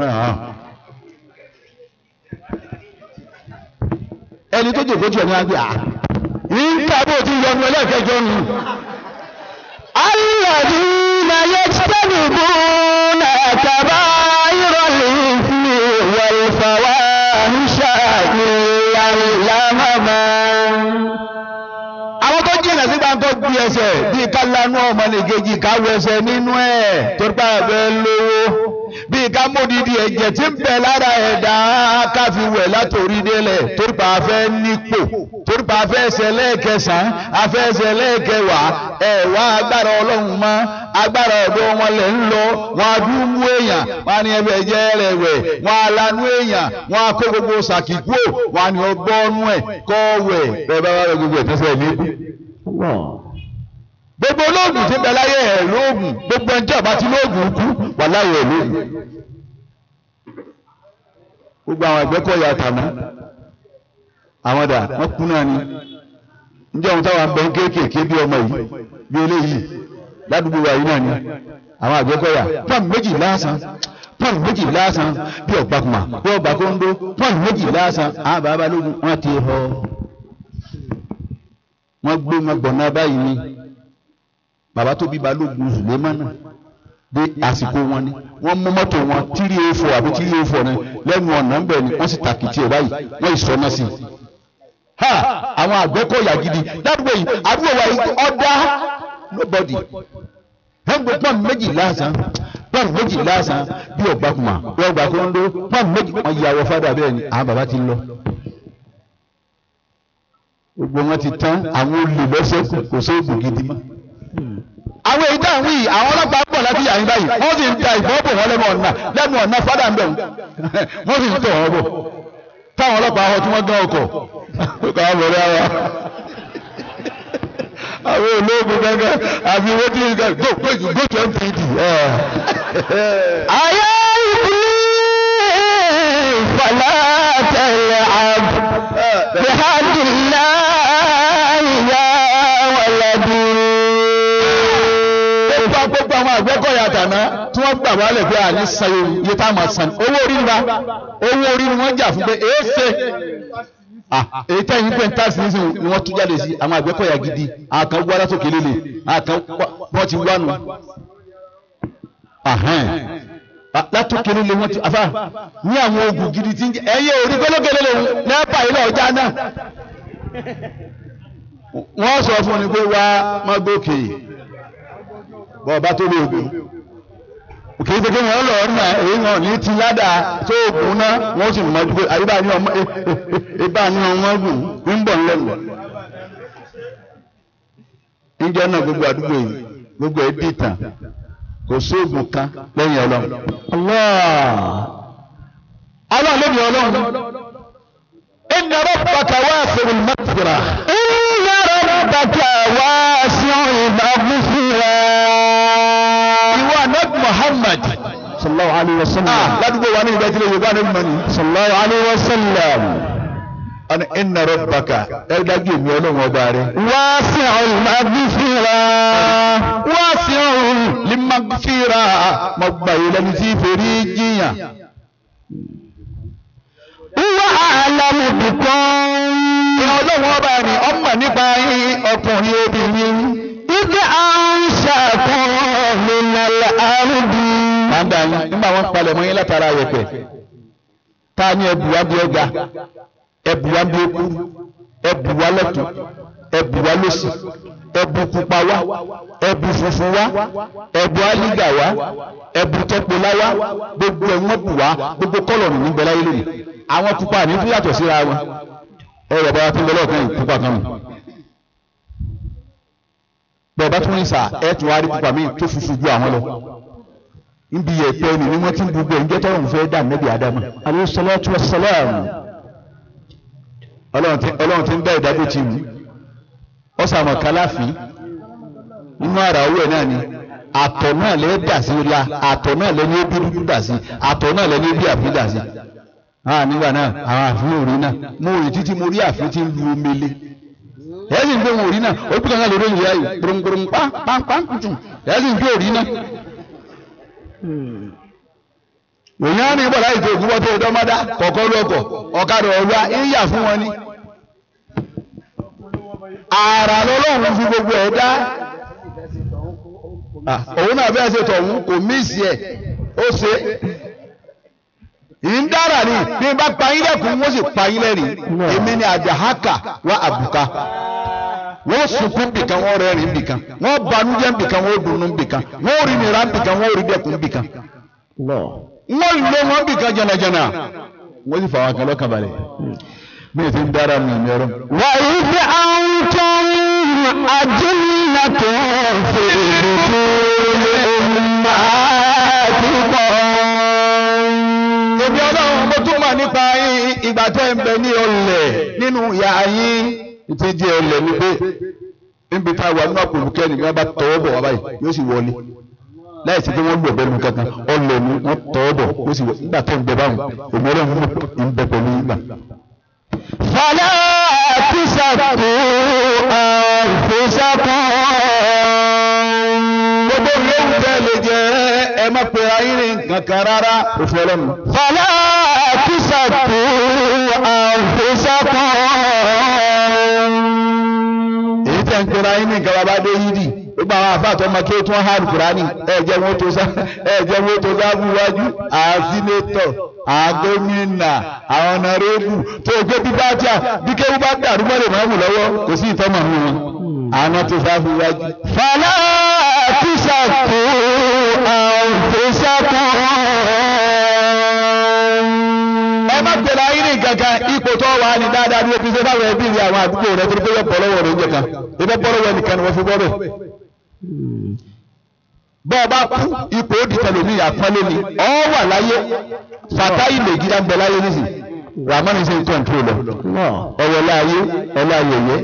ẹni tó jòkó jù ẹ̀ ní agbè ah nígbà bó ti yọnu ẹlẹ́ẹ̀kẹjọ nù.
الذين يجتنبون كبائر الإثم والفواحش
kó gbé ẹsẹ̀ bíi ká lanú ọmọ nìkejì ká wọ ẹsẹ̀ nínú ẹ̀ torí pa àbẹ̀ lówó bíi ká módìdí ẹ̀jẹ̀ tí ń bẹ lára ẹ̀dá ká fi wẹ̀ látòrí délẹ̀ torí pa afẹ́ nípò torí pa afẹ́ ẹsẹ̀ lẹ́ẹ̀kẹsàn-án afẹ́ ẹsẹ̀ lẹ́ẹ̀kẹwàá ẹ̀ wá agbára ọlọ́run mọ́ agbára ọ̀dọ́ wọn lẹ̀ ń lọ wọn á dún mú èèyàn wọn á ní ẹbẹ̀ jẹ́ rẹ̀ wẹ̀ wọn á lanú èèyàn wọn á kó gbogbo sàkíkú wọn á ní ọgbọ́nú ẹ̀ kọ́ wẹ̀ bẹ́ẹ̀ bá wà lọ gbogbo ẹ̀ tẹ́sẹ̀ ní gbogbo olóògùn tí ń bẹ láyé ẹ̀ lóògùn gbogbo ẹjọ́ àbá tí lóògùn kú wà láyé ẹ̀ lóògùn gbogbo àwọn ẹgbẹ́kọ̀ọ́yà tàná àwọn dà wọ́n kú náà ni njẹ́ ohun táwọn abẹ́ kéékèèké bí ọmọ yìí bí eléyìí ládùúgbò wa yìí náà ni àwọn àgbẹ̀kọ̀ọ́yà pọ́ùn méjì lásán pọ́ùn méjì lásán bí ọ̀gbàkùnmá bí ọ̀gbàkóńdó pọ́ùn méjì lásán àwọn bàbá lógun wọ́n ti họ wọ́n gbé wọn gbọ̀nà báyìí ni bàbá tó bí balógun Sùlẹ́mánà dé àsìkò wọn ni wọ́n mú mọ́tò wọn tírí efo àbí tírí efo ni lẹ́nu ọ̀nà ń bẹ̀ ni wọ́n sì tàkìtì ẹ̀ báyìí wọ́n ìsọ̀nà sí i. ha àwọn àgbẹ̀kọ̀yà gidi ládùúgbò yìí àdúgbò wa yìí ọ̀dà nobody wọ́n gbé pọ́n méjì lásán pọ́n méjì lásán bí ọ̀gbàkùnmá bí ọ̀gbàkúndó pọ́n méjì wọ́n yà wọ fádà bẹ́ẹ̀ ni àwọn bàbá ti lọ gbogbo wọn ti tán àwọn olè lọ́sẹ̀ kò sóògùn gidi mọ́ àwọn èyí dáhùn yìí àwọn ọlọ́pàá ń bọ̀ láti yàrá báyìí wọ́n sì ń da ìbọn bò wọ́n lẹ́nu ọ̀nà lẹ́nu ọ̀nà fádà ń bẹ̀ wọ́n sì ń tọ̀ wọ́n bọ̀ táwọn ọlọ́pàá họ tí wọ́n gán ọkọ̀ ọkọ̀ àwọn ọ̀rẹ́ ara àwọn olóògùn gángan àbí owó tí ń go go go to MPD.
ayé ìbílẹ̀ fàlà tẹ̀lé àbù bihadillah ya waladi.
gbogbo gbogbo àwọn àgbẹ̀kọ̀yà tàná tí wọ́n gbà wálẹ̀ pé àní sayo iye tá a máa san owó orí ni wa owó orí ni wọ́n jà fún pé èé ṣe èyí tẹ́yìn pé ń tàṣí nísìnyí ni wọ́n tún jáde sí àwọn àgbẹ̀kọ̀yà gidi àwọn kan wá látòkè lélẹ̀ àwọn kan wọ́n ti wá nù látòkè lélẹ̀ wọ́n ti afá ní àwọn oògùn gidi tí ń jẹ ẹ̀yẹ orí gbọ́lọ́gẹ́lẹ́ lòun nẹ́pà ilé ọjà náà wọ́n sọ fún ni pé wá má gòkè bọ́ọ̀bá tó lè gùn kì í ṣe pé wọ́n lọ ọ̀nà èyí wọn ní ti ládàá tó gùn náà wọ́n sì mọ̀ pé àyíbá ní ọmọ ibà ní ọmọ gùn ń bọ̀ ńlẹ́nu. níjọ́ náà gbogbo àdúgbò yìí gbogbo ẹ̀ dìtàn kò sóògùn kan lẹ́yìn ọlọ́run. ọlọ́run ló ní ọlọ́run. inna rabbaka wasi'ul maghfirah.
inna rabbaka wasi'ul maghfirah.
ìwọ anabi muhammad
sallallahu alayhi wa sallam.
ládùúgbò wa ní ìgbà tí lè yorùbá anabi mọ́ni.
sallallahu alayhi wa sallam.
ọ̀nà inna rabbaka ẹ dájú èmi ọlọ́run ọba rẹ.
wasi'ul maghfirah.
wasi'ul limaghfirah mo gbà yìí lẹ́ni tí fèrè jiyàn.
huwa a'lamu bikum.
ìyá ọlọ́run ọba ni ọmọ nípa yín ọkùnrin obìnrin.
idh ansha'akum minal ardi.
máa ń dà yín nígbà wọn palẹ̀ mọ́ yín látara yẹ̀pẹ̀. ta ni ẹbù wa bí ọgá ẹbù wa bí okú ẹbù wa lọ́tún ẹbù wa lọ́sì ẹbù pupa wa ẹbù funfun wa ẹbù alígà wa ẹbù tọpọlá wa gbogbo ẹ̀wọ̀n bù wa gbogbo kọ́lọ̀nù níbẹ̀ láyé lónìí àwọn pupa ní fún yàtọ̀ síra wọn ẹ yọ̀ bá wa tó ń bẹ lọ́ọ̀kan yìí pupa kan nù bẹ́ẹ̀ bá tún rí sà ẹ̀ tún wá rí pupa míì tó funfun ju àwọn lọ níbi ẹ̀pẹ́ ni ni wọ́n ti ń gbogbo ẹ̀ ń jẹ́ tọ́lọ́run fẹ́ dà nẹ́bí Ádámù
alayhi salatu wa salam.
ọlọ́run ti ń dá ìdájọ́ ti mú ọ sàmọ̀ kálàfin inú ara owó ẹ̀ náà ni àtọ̀ náà lẹ́ dà sí la àtọ̀ náà lẹ́ ní ebi dúdú dà sí àtọ̀ náà lẹ́ ní ebi àfi dà sí. ah nígbà náà àwọn àfin òrí náà mo rí títí mo rí àfin tí ń lu omele ẹ̀ sì ń gbé wọn òrí náà ó bí kankan lórí ìyá yìí gbòròngbòròng pàǹpàǹpùtù ẹ̀ sì ń gbé òrí náà. òyìn á ní bọ̀dá ìtò ògúnbọ̀ tó dọ́mọ́dá kọ̀ọ̀kan lọ́kọ̀ ọ̀kadà ọ̀wá ń yà fún wọn ni ààrà lọ́lọ́run fi gbogbo ẹ̀ dá òun náà bẹ́ẹ̀ ṣe tọ̀hún kò míìsì ẹ̀ ó ṣe yìí ń dára ni bí n bá pa yín lẹ́kùn wọ́n sì pa yín lẹ́rìn èmi ni àjàhákà wá àbùká wọ́n sunkún bìkan wọ́n rẹ́rìn bìkan wọ́n banújẹ́ bìkan wọ́n dùnnú bìkan wọ́n rí nira bìkan wọ́n rí dẹkùn bìkan
Allah.
wọ́n lé wọn bìkan jẹnajẹna wọ́n sì fà wọn kan lọ́kàn balẹ̀ bí èsì ń dára mi ìmì ọ̀rọ̀.
وإذ أنتم أجنة في بطون أمهاتكم
èmi ọlọ́run mo tún mọ̀ nípa yín ìgbà tẹ́ ń bẹ ní ọlẹ̀ nínú ìyá yín ti di ọlẹ̀ ní pé níbi tá a wà nínú àpò olùkẹ́ ni wọ́n bá tọwọ́ bọ̀ wá báyìí yóò sì wọlé láì sí pé wọ́n lù ọ̀bẹ nu kankan ọlẹ̀ ni wọ́n tọwọ́ bọ̀ yóò sì wọlé nígbà tó ń bẹ báwọn èmi ọlọ́run mo ń bẹ pẹ̀lú yín gbà.
فلا تزكوا أنفسكم
gbogbo yóò tẹ́ lè jẹ́ ẹ má pe ayé ní nǹkan kan rárá òfin ọlọ́run.
فلا تزكوا أنفسكم
èyí tẹ́ ń pera yín ní nǹkan bàbá dé yídì gbogbo àwọn àfáà tó máa kí ó tún hàn kúránì ẹ jẹ́ wọn tó sá ẹ jẹ́ wọn tó sá fún iwájú àsínétọ̀ àgómìnà àwọn ọ̀nàrẹ́bù tó gbé bíbá tíà bí kéwú bá dàrú mọ́lẹ̀ máa wù lọ́wọ́ kò sí ìtọ́mọ̀ nù wọn àwọn tó sá fún iwájú.
فلا تزكوا أنفسكم
ẹ má pèrè ayé ní nǹkan kan ipò tó wà ní dáadáa bí o ti ṣe báwọn ẹbí rẹ àwọn àdúgbò rẹ torí pé yọ bọ́ lọ́wọ́ rẹ oúnjẹ kan ibẹ̀ bọ́ lọ́wọ́ ẹnìkan ni wọ́n fi bọ́ bẹ́ẹ̀. bọ́ ọ bá kú ipò ó di tẹlomi àpọ́nlé ni ọ wà láyé fàtáì lè gíga ń bẹ láyé nísì ramani ṣe ń kọ́ńtró lọ ọwọ́ láyé ọlá yẹyẹ.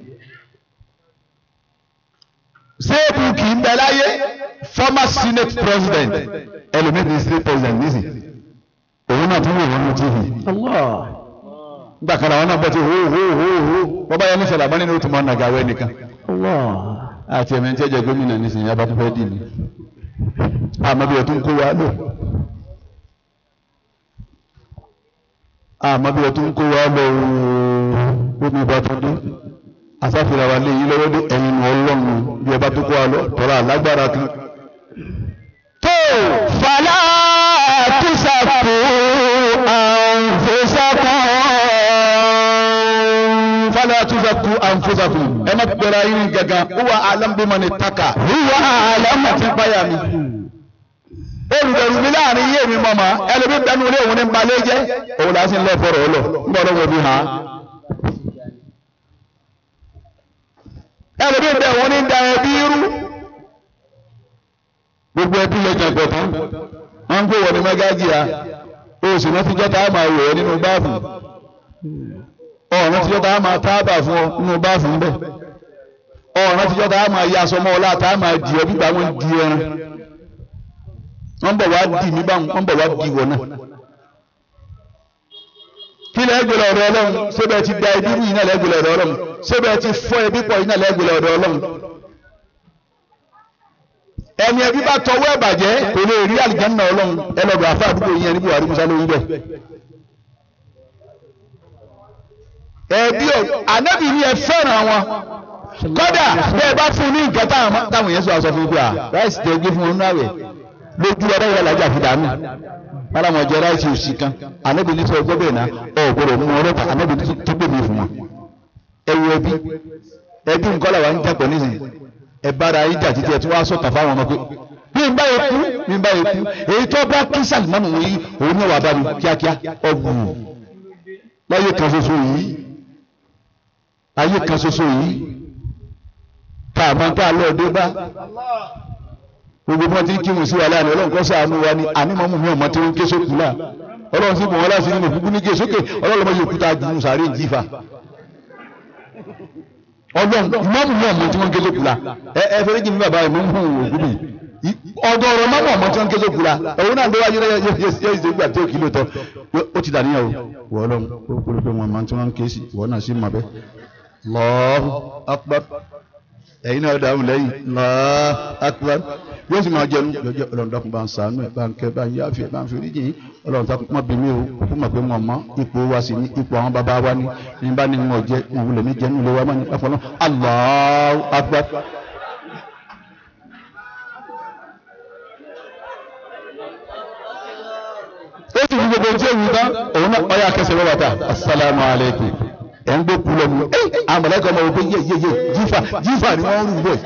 sẹ́ẹ̀bù kì í bẹ láyé former senate president ẹlòmíì ní state president nísì òun náà tún wò wọ́n ní tv
Allah.
nígbà kan àwọn náà bọ́ ti hó hó hó hó wọ́n bá yẹ ní sọ̀rọ̀ àbọ̀nínú tó máa nàgà wẹ́ nìkan
Allah.
àti ẹ̀mẹ́ tí ẹ̀jẹ̀ gómìnà nísìnyí abá tó fẹ́ dì ní àmọ́ bí ẹ̀ tó ń kó wa lò àmọ́ bí ẹ̀ tó ń kó wa lò ó ní ìbá tó dé asáfìlà wa lé yí lọ́wọ́ dé ẹ̀yin nu ọlọ́run bí ẹ bá tó kó wa lọ tọ́ra alágbára kan
tó fàlà tùsàkù àǹfẹ̀sàkù.
fala tuzaku anfusakum ẹ má pẹ̀lú ayé ní gangan huwa alam bimani taka
Huwa a'lamu.
àti báyà mi olùbẹ̀rù mi láàrin yé mi mọ̀mọ́ ẹlòmí bẹnu ilé òun ní balẹ̀ jẹ́ òun làá sì ń lọ fọ̀rọ̀ ọlọ nígbà ọlọ́wọ́ bí hàn ẹlòmí bẹ òun ní da ẹbí irú gbogbo ẹbí lè jẹ pọ̀ tán wọ́n ń gbé wọ ní mẹ́gájì ya oṣù náà fi jọ́ta á máa wọ̀ ọ́ nínú báàfù ọ̀ràn tí jọ́ta á máa tábà fún ọ nínú báàfù ń bẹ̀ ọ̀ràn tí jọ́ta á máa yá aṣọ mọ́ ọ láta á máa dì ọ bí gbà wọ́n di ẹran wọ́n bọ̀ wá dì mí báwọn wọ́n bọ̀ wá dì wọ̀ náà. kí lẹ́gbẹ̀lẹ̀ ọ̀dọ̀ ọlọ́run ṣébẹ̀ ti da ẹbí rú yìí náà lẹ́gbẹ̀lẹ̀ ọ̀dọ̀ ọlọ́run ṣébẹ̀ ti fọ́ ẹbí pọ̀ yìí náà lẹ́gbẹ̀lẹ̀ ọ̀dọ̀ ọlọ́run. ẹni ẹbí bá tọwọ́ ẹ̀ bàjẹ́ kò lè rí àlìjánnà ọlọ́run ẹlọ́dọ̀ àfa àdúgbò yìí ẹni Buhari Musa lórí bẹ́ẹ̀. ẹbí ọ̀ ànábì ni ẹ fẹ́ràn wọn kódà bẹ́ẹ̀ bá fún ní nǹkan táwọn táwọn yẹn sọ àṣọ fún gbà ráìsì tẹ gbé fún wọn náà rẹ̀ lójú ọ̀rẹ́ ìyá làjà fi dànù bálamọ̀ jẹ ráìsì òsì kan ànábì ní sọ ọgbọ́ bẹ́ẹ̀ náà ọ̀ gbọ́dọ̀ mú ọ̀rẹ́ ta ànábì ní tó gbé mi fún wọn. ẹ wo ẹbí ẹbí nǹkan làwọn ń jàpọ̀ nísìnyí ẹ bára yín jà títí ẹ tí wọ́n á sọ̀tà fáwọn ọmọ pé bí n bá yẹ kú bí n bá yẹ kú èyí tó bá kí sàlìmọ́nù yìí òun náà wà bá mi kíákíá ọ̀gbùn láyé kan ṣoṣo yìí ayé kan ṣoṣo yìí tá a máa ń tá a lọ́ọ́ dé bá gbogbo bí wọ́n ti ń kírun sí wa láàrin ọlọ́run kọ́ sàánú wa ni ànímọ́mù mi ọmọ tí wọ́n ń ké sókù náà ọlọ́run sì mọ̀ wọ́n láti nínú kúkú ní ké sókè ọlọ́run ọmọ yòókù tá a jùlọ sàárè ń jífa ọlọ́run ìmọ̀mù mi ọmọ tí wọ́n ń ké sókù la ẹ ẹ fẹ́rẹ́ jì mí bàbá mi ń hùn òkú mi ọ̀dọ̀ ọ̀rọ̀ mọ́mù ọmọ tí wọ́n ń ké sókù la òun náà ń déwájú yóò ṣe gbà tó kìlò tọ́ ó ti dàníyàwó wọ́ ọlọ́run ó kúrò pé wọn máa tí wọ́n ń ké sí ìwọ náà sì mọ̀ bẹ́ẹ̀ Allahu akbar ẹ̀yin náà dáhùn lẹ́yìn Allahu akbar yóò sì máa jẹnu yọjọ Ọlọ́run dákun bá ń sànú ẹ bá ń kẹ bá ń yáfi ẹ bá ń fi oríjì yín Ọlọ́run dákun má bí mi o kó mọ̀ pé mo mọ ipò wa sí ní ipò àwọn bàbá wa ní ní bá ní wọn jẹ wọn wulẹ̀ ní jẹnu ilé wa má ní pàpọ̀ náà Allahu akbar. ó sì fi gbogbo tí ó wù tán òun náà ọyà kẹsẹ̀ wọ́n bàtà asalaamu alaykum ẹ̀ ń gbé kú lọ́nu ẹ̀ àwọn mọ̀lẹ́kọ̀ ọmọ ògbé yé yé yé jífà jífà ni wọ́n ń rú bẹ́ẹ̀.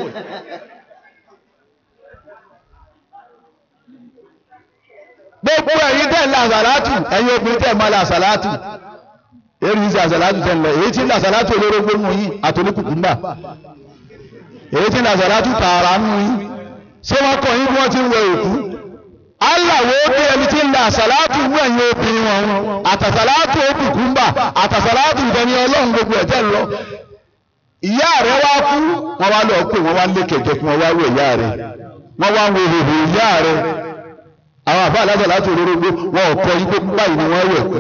gbogbo ẹ̀yin tẹ̀ ń la àsàlátù ẹ̀yin obìnrin tẹ̀ máa la àsàlátù èyí ń ṣe àsàlátù tẹ̀ ń lọ èyí tí ń la àsàlátù olórógbó mú yín àtòlíkùkùmbà èyí tí ń la àsàlátù tààrà mú yín ṣé wọ́n kọ́ yín bí wọ́n ti ń wẹ òkú aláwo bí ẹni tí ń la àsàlátù mú ẹ̀yin obìnrin wọn àtàsàlátù òkùkùmbà àtàsàlátù ìfẹ́ni ọlọ́run gbogbo ẹ̀jẹ̀ ń lọ ìyá rẹ̀ wá kú wọ́n wá lọ pé wọ́n wá lé kẹ̀kẹ́ kí wọ́n wá wẹ̀ ìyá rẹ̀ wọ́n wá wo hòhò ìyá rẹ̀ àwọn àbá aláṣẹ láti olórógbó wọn ò kọ yí pé báyìí ni wọ́n wẹ̀ pẹ́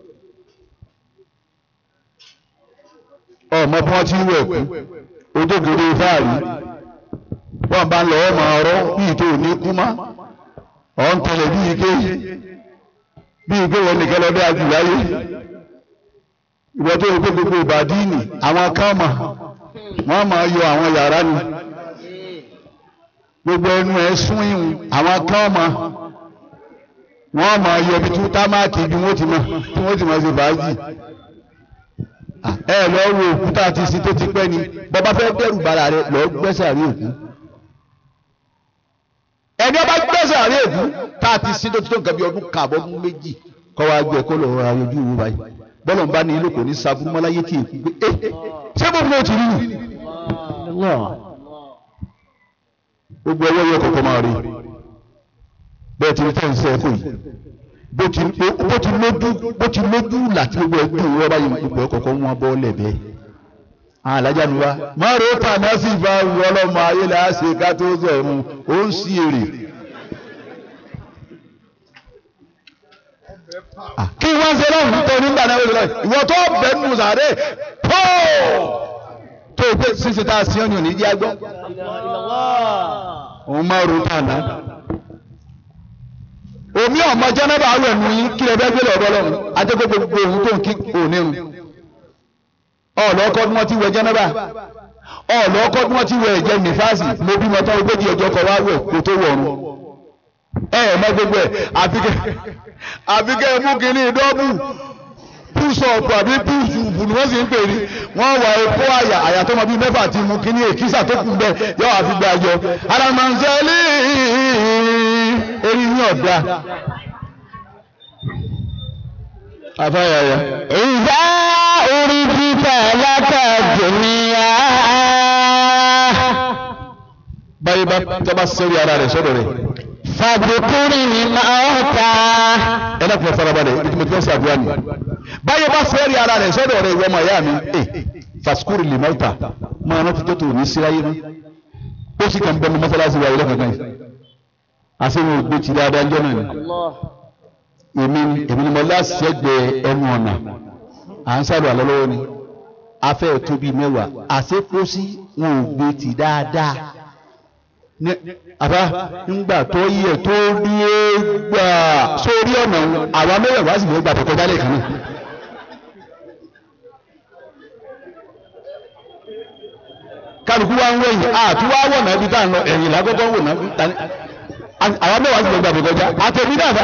ọmọ bí wọ́n ti wẹ̀ pẹ́ ojókòó fáàrí wọ́n bá ń lọ ọmọ ọ̀rọ̀ bíi tó ní kú má ọ̀ ń tẹ̀lé bíi ike bíi ike wọn nìkan lọ́dọ̀ àjùláyé ìwọ tó yẹ kó gbogbo ìbàdíìnì àwọn kan mà wọ́n máa yọ àwọn yàrá ni gbogbo ẹnu ẹ̀ sún ìhùn àwọn kan mà wọ́n máa yọ ibi tí támáàkì bí wọ́n ti mọ̀ tí wọ́n ti mọ̀ ṣe fàájì ẹ lọ wo òkúta àti ìsìn tó ti pẹ́ ni bọ́bá fẹ́ dẹ́rù bara rẹ lọ gbẹ́sẹ̀ àrí òkú ẹni ọba gbẹ́sẹ̀ àrí òkú tá a ti sin tó ti tó nǹkan bí ọdún kààbọ̀ ọdún méjì kọ́ wa gbẹ kó lọ́ọ́ ra ojú ìwú báyìí bọ́lọ̀ ń bá ní ilé kò ní saburú mọ́láyé tí èkú gbé ẹ ṣé bó fún ti rí nù. gbogbo ẹwọ́ yẹ kọ̀ọ̀kan máa rí bẹ́ẹ̀ ti rí tẹ́ ń sẹ́ ẹ̀kọ́ yìí bó ti bó ti lójú bó ti lójú láti gbogbo ẹgbẹ́ òwúrọ̀ báyìí gbogbo ẹ̀kọ̀ọ̀kan wọn bọ́ lẹ̀bẹ̀. alájà mi wá má ro tàná sí ìfà wù ọlọ́mọ ayé là á ṣe ká tó sẹ̀ mu ó ń sí èrè. kí wọ́n ṣe lọ́hùn tó nígbà náà wọ́n ṣe lọ́hùn ìwọ tó bẹ̀ nù sàré tó tó o gbé ṣíṣe tá a sí ọ́nì òní jẹ́ agbọ́. òun má ro tàná omi ọmọ jẹnẹba awọ ẹnu yín kí ẹ bẹ gbé lọ́dọ̀ lọ́run adégbé gbogbo ohun tó ń kí onírun ọlọkọ bí wọn ti wẹ jẹnẹba ọlọkọ bí wọn ti wẹ ẹ̀jẹ̀ nífàsì mo bí mọtò ogójì ọjọ́ kọ wá wẹ kó tó wọrun ẹ ẹ mọ gbogbo ẹ àfikẹ àfikẹ mú kínní dọ́bù púṣọ̀pù àbí púṣùpù ni wọ́n sì ń pè ní wọ́n wà epo àyà àyà tó mọ bí mẹ́fà ti mú kínní èkísà tó kù bẹ́ẹ̀ yọ àfi gbé àjọ alamanzeli eri ní ọ̀dà afáyàyà.
ìdá orí títà látàjòmíyà.
báyìí bá tọ́ba sẹ́rí ara rẹ̀ sọ́dọ̀ rẹ̀.
fàbùkúrì ni máa ta.
ẹ náà fún farabalẹ̀ ibi tí mo ti fẹ́ sàdúrà ni. báyìí bá sẹ́rí ara rẹ̀ sọ́dọ̀ rẹ̀ ìwọ ọmọ ìyá mi. ẹ fasikúrì lè máa ta máa rántí tó tó ní síráyé mọ́. ó sì kàn bẹ́ẹ̀ mi mọ́sálásí wa ilé kankan yìí. àṣeyìn ògbé ti dáadáa ń jọ́ náà ni. èmi ni èmi ni mo láṣẹ́gbẹ̀ẹ́ ẹnu ọ̀nà à ń sàlù àlọ́ lọ́wọ́ ni afẹ́ tó bíi mẹ́wàá àṣepọ́sí wọn ò gbé ti dáadáa ní àbá ńgbà tó yẹ tó rí é gbà sórí ọ̀nà àwa mẹ́wàá sì lè gbà tó kọjá lẹ́ẹ̀kan náà. kálukú wa ń wẹ̀yìn àti wá wọ̀ náà ibi tá à ń lọ ẹ̀yìn lágọ́gọ́ wò náà tani àwa mẹ́wàá sì lè gbà tó kọjá àtẹ̀mí dàda.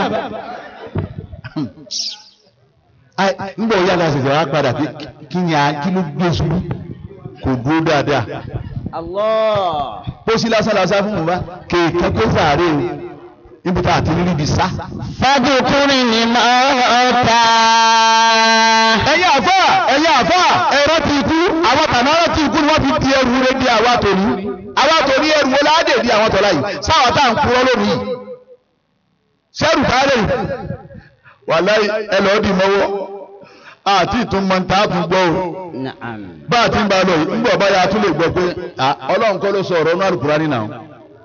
ńgbà òyà náà ṣẹ̀ṣẹ̀ wá padà pé kí ni kí ló gbé ṣubú kò dúró dáadáa
Allah.
pósí lásán lásán fún mi bá kéèké tó sàárè o níbi tá a ti rí ibi sá.
fàbùkúrì ni máa ta.
ẹ̀yin àfà ẹ̀yin àfà ẹ̀rọ ti kú àwọn tànàrà ti kú ni wọ́n fi di ẹrù rẹ di àwa tòní àwa tòní ẹrù wo láàdè di àwọn tọ́lá yìí sáwọn tá à ń kúrọ́ lónìí yìí sẹ́rù káàlẹ̀ yìí wàláì ẹ lọ́ọ́ dì mọ́wọ́ àti ìtumọ̀ ntà á tún gbọ́ o
Na'am.
bá a ti ń ba lọ yìí ńgbọ̀ báyà a tún lè gbọ́ pé à, ọlọ́run kọ́ ló sọ ọ̀rọ̀ náà Al-Qur'ani nínú àwọn.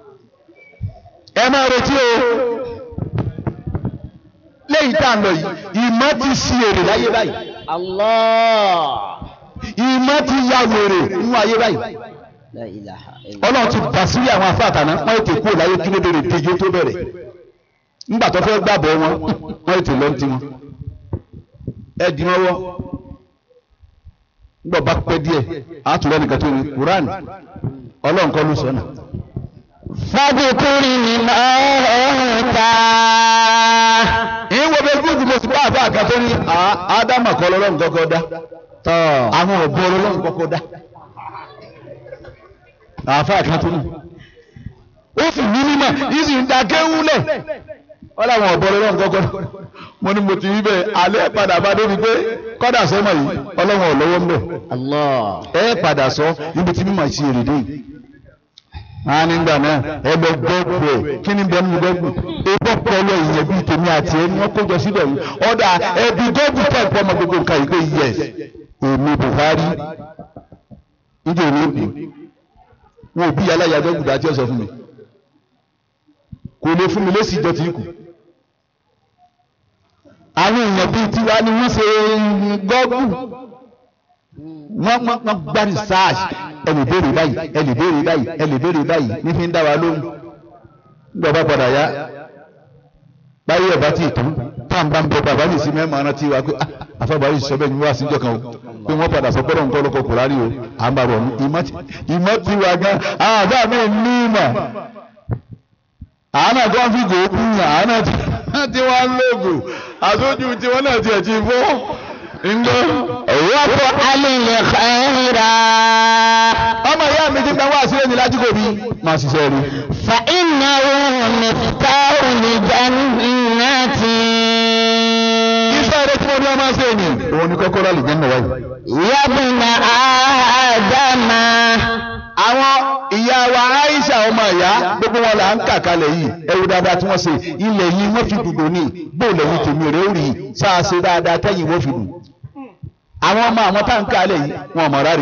ẹ máa retí o lẹ́yìn tá à ń lọ yìí ìmọ̀ ti sí èrè láyé báyìí
Allah.
ìmọ̀ ti ya wèrè nínú ayé báyìí
La ilaha illa.
ọlọ́run ti bà sírí àwọn afáàtàná wọ́n ètè kúrò láyé kí ló dèrè tẹjọ́ tó bẹ̀rẹ̀ ńgbà tó fẹ́ gbàbọ̀ wọn wọ́n ètè lọ́n ti wọn ẹ dì wọ́n wọ́ ńgbà bá pẹ́ díẹ̀ àtúrọ̀ nìkan tó ní Quran ọlọ́run kọ́ ló sọ náà.
fàbùkúrì ni máa ta.
ìyẹn wo bẹ gúgù mo sì bá àfa àkàtọ́ ní ádámà kọ́ lọ́lọ́run kọ́kọ́ dá
tọ́
àwọn ọ̀bọ ọlọ́run kọ́kọ́ dá àáfàá kan tó nù ó sì ní mímọ̀ yìí sì ń da kéwúlẹ̀ wọ́n láwọn ọ̀bọ ọlọ́run kọ́kọ́ dá mo ní mo ti rí bẹ́ẹ̀ alẹ́ padà bá débi pé kọ́dà sọ́mọ yìí ọlọ́run ò lọ́wọ́ ń bẹ̀
Allah
ẹ padà sọ níbi tí mímọ̀ sí èrè dé yìí a nígbà náà ẹgbẹ́ gbọ́gbù ẹ̀ kí ni bẹ́ẹ̀ ní gbọ́gbù epo pọlọ ìyẹn bíi tèmi àti ẹni wọn kó jọ síbẹ̀ yìí ọ̀dà ẹbí gbọ́gbù kẹ́ẹ̀kọ́ ọmọ gbogbo nǹkan yìí pé yes èmi Buhari níjẹ́ òní òbí wọn ò bí aláya gbọ́gbù dá tí ó sọ fún mi kò lè fún mi lésì ìjọ tí kù àwọn èèyàn bíi tiwa ni wọ́n ṣe gbọ́gbù wọ́n wọ́n wọ́n gbá research ẹnì béèrè báyìí ẹnì béèrè báyìí ẹnì béèrè báyìí ní fi ń dá wa lóhùn nígbà bá padà yá báyìí ẹ̀ bá ti tán táà ń bá ń bẹ bàbá mi sí mẹ́mọ́ arántí wa pé àfọwọ́bàrí sọ bẹ́ẹ̀ ni wọ́n á síjọ́ kan o pé wọ́n padà sọ pẹ́rọ̀ nǹkan ọlọ́kọ̀ kùrárì o à ń bá bọ̀ ní ìmọ̀ tí wà gan àwọn àbá mi ní ìmọ̀ àwọn àgbọn fi gòókù yàn àwọn tí wọ́n ń lògùn àtúntò tí wọ́n náà tiẹ̀ ti fọ́ ńlọ.
wọ́pọ̀ alẹ́ khayra
ọmọ ìyá mi ti gbàgbọ́ àṣírí ní lájúkò bí máa ṣiṣẹ́ rí.
fa innahu miftahu li jannati
iṣẹ́ rẹ̀ tí mo ní ọmọ ṣe ni. òun ni kọ́kọ́rọ́ lè jẹ́ nínú wáyé.
yabna adama
àwọn ìyá wa Aisha ọmọ ìyá gbogbo wọn là ń kà kalẹ̀ yìí ẹwù dáadáa tí wọ́n ṣe ilẹ̀ yìí wọ́n fi dùdò ní bóòlù ẹ̀yìn tèmi rẹ̀ ó rí i sáà ṣe dáadáa tẹ́yìn wọ́n fi dùn. àwọn ọmọ àwọn tá à ń kalẹ̀ yìí wọn ò mọ̀ rárẹ̀.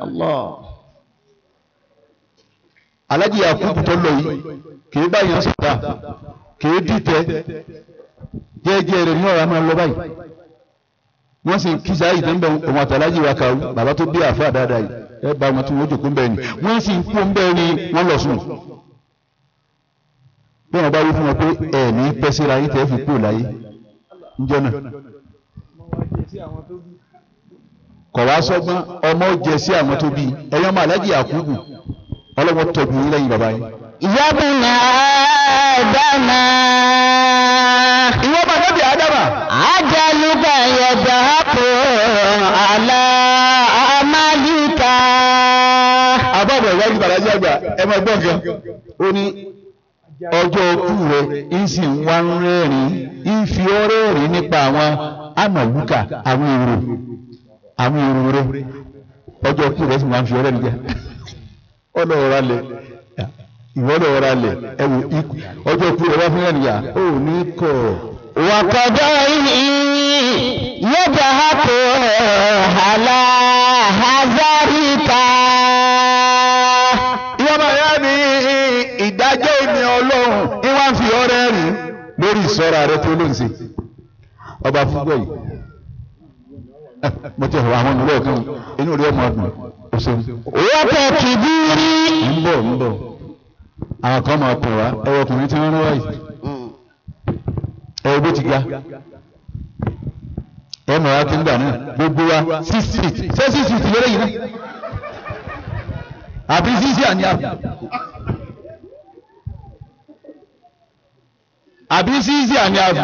alájí Yakubu tó lọ yìí kìí bá yẹn sọ̀tà kìí dìtẹ̀ jẹ́jẹ́ rẹ̀ ní ọ̀rọ̀ máa lọ báyìí wọ́n sì kí sáyì tó ń bẹ̀ òun àtàlájì wa kàwé bàbá tó bí àfa dáadáa yìí ẹ bá wọn tí wọ́n jòkó ń bẹ̀ ni wọ́n sì ń kó ń bẹ̀ ni wọ́n lọ sùn bí wọ́n bá wí fún wọn pé ẹ̀ ní pẹ́sẹ́ra yín tẹ́ fi kúrò láyé níjọ́ náà kọ̀ wá sọ́gbọ́n ọmọ jẹ sí àwọn tó bí ẹ̀yọ́ ọmọ alájì Yakubu ọlọ́wọ́ tọ́jú yín lẹ́yìn bàbá yín.
yabna adama
ìwọ bá lọ́bì ádámà.
ajaluka yadhaku ala amalika
àbọ̀bọ̀ ìwájú bàlájí àgbà ẹ máa gbọ́ nǹkan. ó ní ọjọ́ òkú rẹ̀ ń sì ń wá ń rẹ́rìn ń fi ọ́ rẹ́rìn nípa àwọn àmàlùkà àwọn èrò àwọn èrò rẹ̀ ọjọ́ òkú rẹ̀ sì máa ń fi ọ́ rẹ́rìn jẹ́ ọlọ́wọ́ ra lẹ̀ ìwọ́lọ́wọ́ ra lẹ̀ ẹ wò ikú ọjọ́ òkú rẹ̀ wá fún rẹ́rìn yà ó ní kọ̀
wakọdọ yadhaku ala hazarika
ìwọ́n máa yá ní ìdájọ́ ìní ọlọ́run ní wọ́n fi ọrẹ́ rìn lórí ìsọ́ra rẹ tó ló ń ṣe ọba fúgbọ́ yìí mo ti hàn àwọn ìlú ọ̀kan inú rí ọmọ ọdún o ṣeun
wọ́pẹ̀ kìbírí
ń bọ̀ ń bọ̀ àwọn kan máa pọ̀ wá ẹwọ ọkùnrin tí wọ́n rán wáyìí ẹwọ bó ti ga ẹ mọ̀ wá kí nígbà náà gbogbo wa six feet ṣé six feet lórí yìí náà àbí sísí àní àbí àbí sísí àní àbí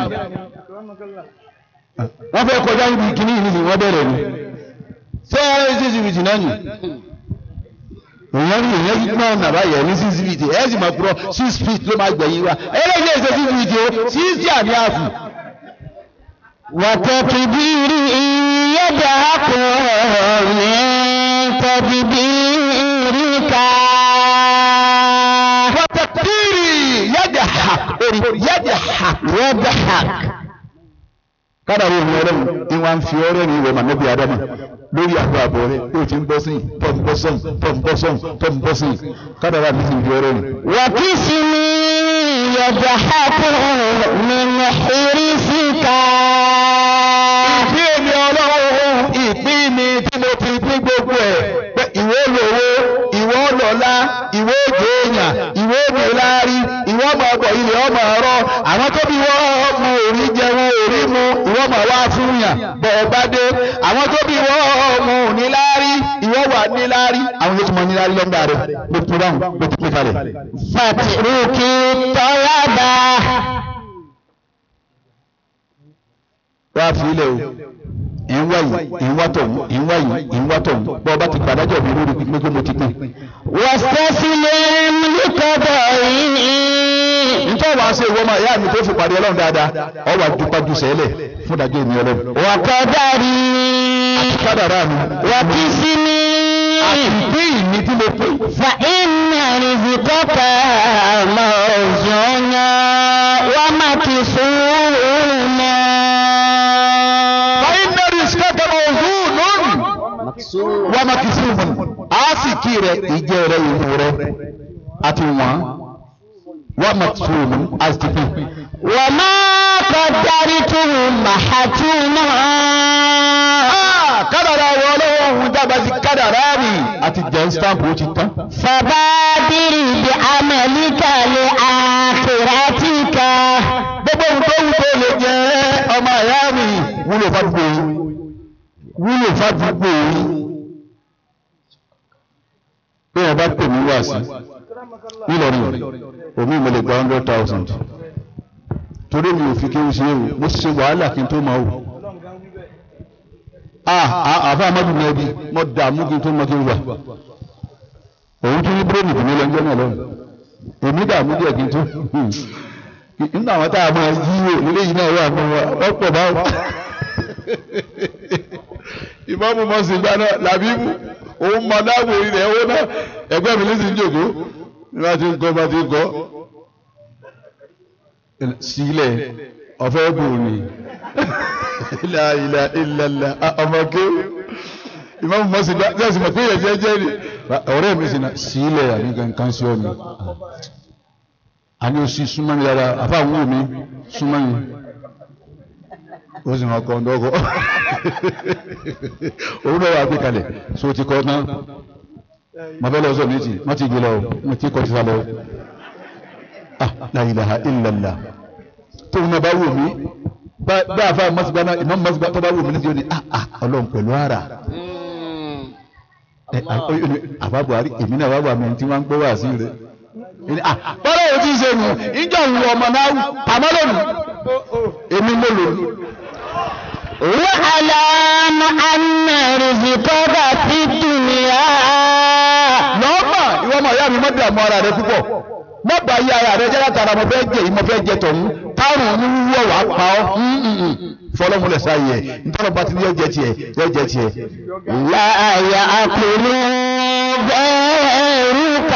wọ́n fẹ́ kọjá níbi ìkíní yìí nìyí wọ́n bẹ̀rẹ̀ ni ṣé sísí fìtì náà nì èèyàn rí èèyàn yìí náà nàbá yẹ ní sísí fìtì ẹ̀ sì máa kúrọ̀ six feet ló máa gbẹ̀yìn wa eléyìí ṣe sísí fìtì o sísí àní àbí.
wọ́pẹ̀ kìbírí yadhaku min tadbirika.
wàtàkìrì yadhak orí yadhak
yadhak
kádàrí ìwọ̀n ọlọ́run ní wọ́n ń fi ọrẹ́ ní ìwọ̀n mànẹ́bí adama lórí àgbo àbọ̀ rẹ̀ tó ti ń bọ́ sí tó ń bọ́ sọ́n tó ń bọ́ sọ́n tó ń bọ́ sí kádàrí àmì sì ń fi ọrẹ́ ní.
وكسمي يضحك من حرصك
ìpín èmi ọlọ́run ìpín mi tí mo ti pín gbogbo ẹ̀ pé ìwọ lówó ìwọ lọ́lá ìwọ òjò èèyàn ìwọ òjò láárí ìwọ ọmọ ọgbọ̀ ilẹ̀ ọmọ ọ̀rọ̀ àwọn tó bí wọ́n ọmọ òrí jẹ wọn òrí mu ìwọ ọmọ wá fún yàn bọ̀ ọba dé àwọn tó bí wọ́n ọmọ òní láárí ìwọ wà ní láárí àwọn tó ti mọ ní láárí lọ́gbà rẹ̀ ló tún dáhùn ló tún pín kalẹ̀.
فاترك الطلبة
wá fi ilẹ̀ o ìwá yìí ìwá tọ̀hún ìwá yìí ìwá tọ̀hún bọ́ ọba ti gbàdájọ́ mi lórí pípé pé mo ti pín.
واستسلم لقضائه
nítorí wàá ṣe ìwọ́n máa ìyá mi tó fi pàdé ọlọ́run dáadáa ọ wà dúpájú sẹ́lẹ̀ fún ìdájọ́ èmi ọlọ́run.
وقدري
kádàrá mi.
وقسمي
ìpín ìní tí mo pín.
فإن رزقك موزون ومكسونا
fàyínà rìsíkàtà ọ̀hún lónìí. wọ́n máa kì í sí ìmọ̀ á sì kí rẹ̀ ìjẹ́ rẹ̀ ìmú rẹ̀ àti wọ́n wọ́n máa tún ìmú á sì pín.
وما قدرته محتوما
kádàrá wọ ọlọ́wọ́ òun jábá sí kádàrá mi àti jẹ́ stamp ó ti tán.
فبادر بعملك لآخرتك
gbogbo ohun tó wù tó lè jẹ́ ọmọ ìyá mi wúlò fádùgbò yìí wúlò fádùgbò yìí bí ẹ bá pè mí wá sí nílọrin omi mo lè gba hundred thousand torí mi ò fi kí n ṣe èrò mo ṣe wàhálà kí n tó máa wò ah ah àfa amadu ní ẹbí mo dààmú kí n tó mọ kí n wà òun tún ní bírèmì kò ní lọ́jọ́ náà lọ́rùn èmi dààmú díẹ̀ kí n tó nínú àwọn tá a máa yí wò nílé yìí náà wà fún wa ọ̀pọ̀ báwọn. ìmọ̀mù mọ̀ sí gbaná làbíbù òun mọ̀ dáàbò ilẹ̀ owó náà ẹgbẹ́ mi lẹ́sìn jòkó ní bá ti ń kọ́ bá ti ń kọ́ sílẹ̀ ọ̀fẹ́ bò ní ilà ilà ilàlà ọmọ kéwù ìmọ̀mù mọ̀ sí gbaná tí a sì mọ̀ pé yẹn jẹ́ jẹ́ ni ọ̀rẹ́ mi sì náà sílẹ̀ àbí nǹkan sí ọ̀nà àní oṣù súnmọ́ mi dára àfáwọn wò mí súnmọ́ mi ó sì máa kọ́ ọ́n dọ́kọ́ òun náà wà gbé kalẹ̀ so ti kọ́ tán mo fẹ́ lọ sọ ní ti wọ́n ti gbé lọ mo ti kọ́ ti sá lọ ah la ilaha illallah tóun náà bá wò mí bá àfa mọ́sígbà náà ìmọ̀ mọ́sígbà tó bá wò mí níbi ó ní ah ah ọlọ́run pẹ̀lú ara àbá Buhari èmi náà wá wà mí tí wọ́n ń gbọ́ wá sí rẹ̀ bọ́lá yóò ti ṣe nù ìjọ ìwọ ọmọ náà pàmọ́ lónìí èmi ló lò ní.
واعلم أن رزقك في الدنيا
lọ́mọ ìwọ ọmọ ìyá mi má dààmú ara rẹ púpọ̀ má bà yí ara rẹ jẹ́ látara mo fẹ́ jẹ yìí mo fẹ́ jẹ tọ̀hún táwọn ń wúwọ́ wàá pa ọ́ fọlọ́múlẹ̀ sáyẹ nítorí bá ti ní ọjẹ́ tiẹ̀ ọjẹ́ tiẹ̀.
لا يأكل غيرك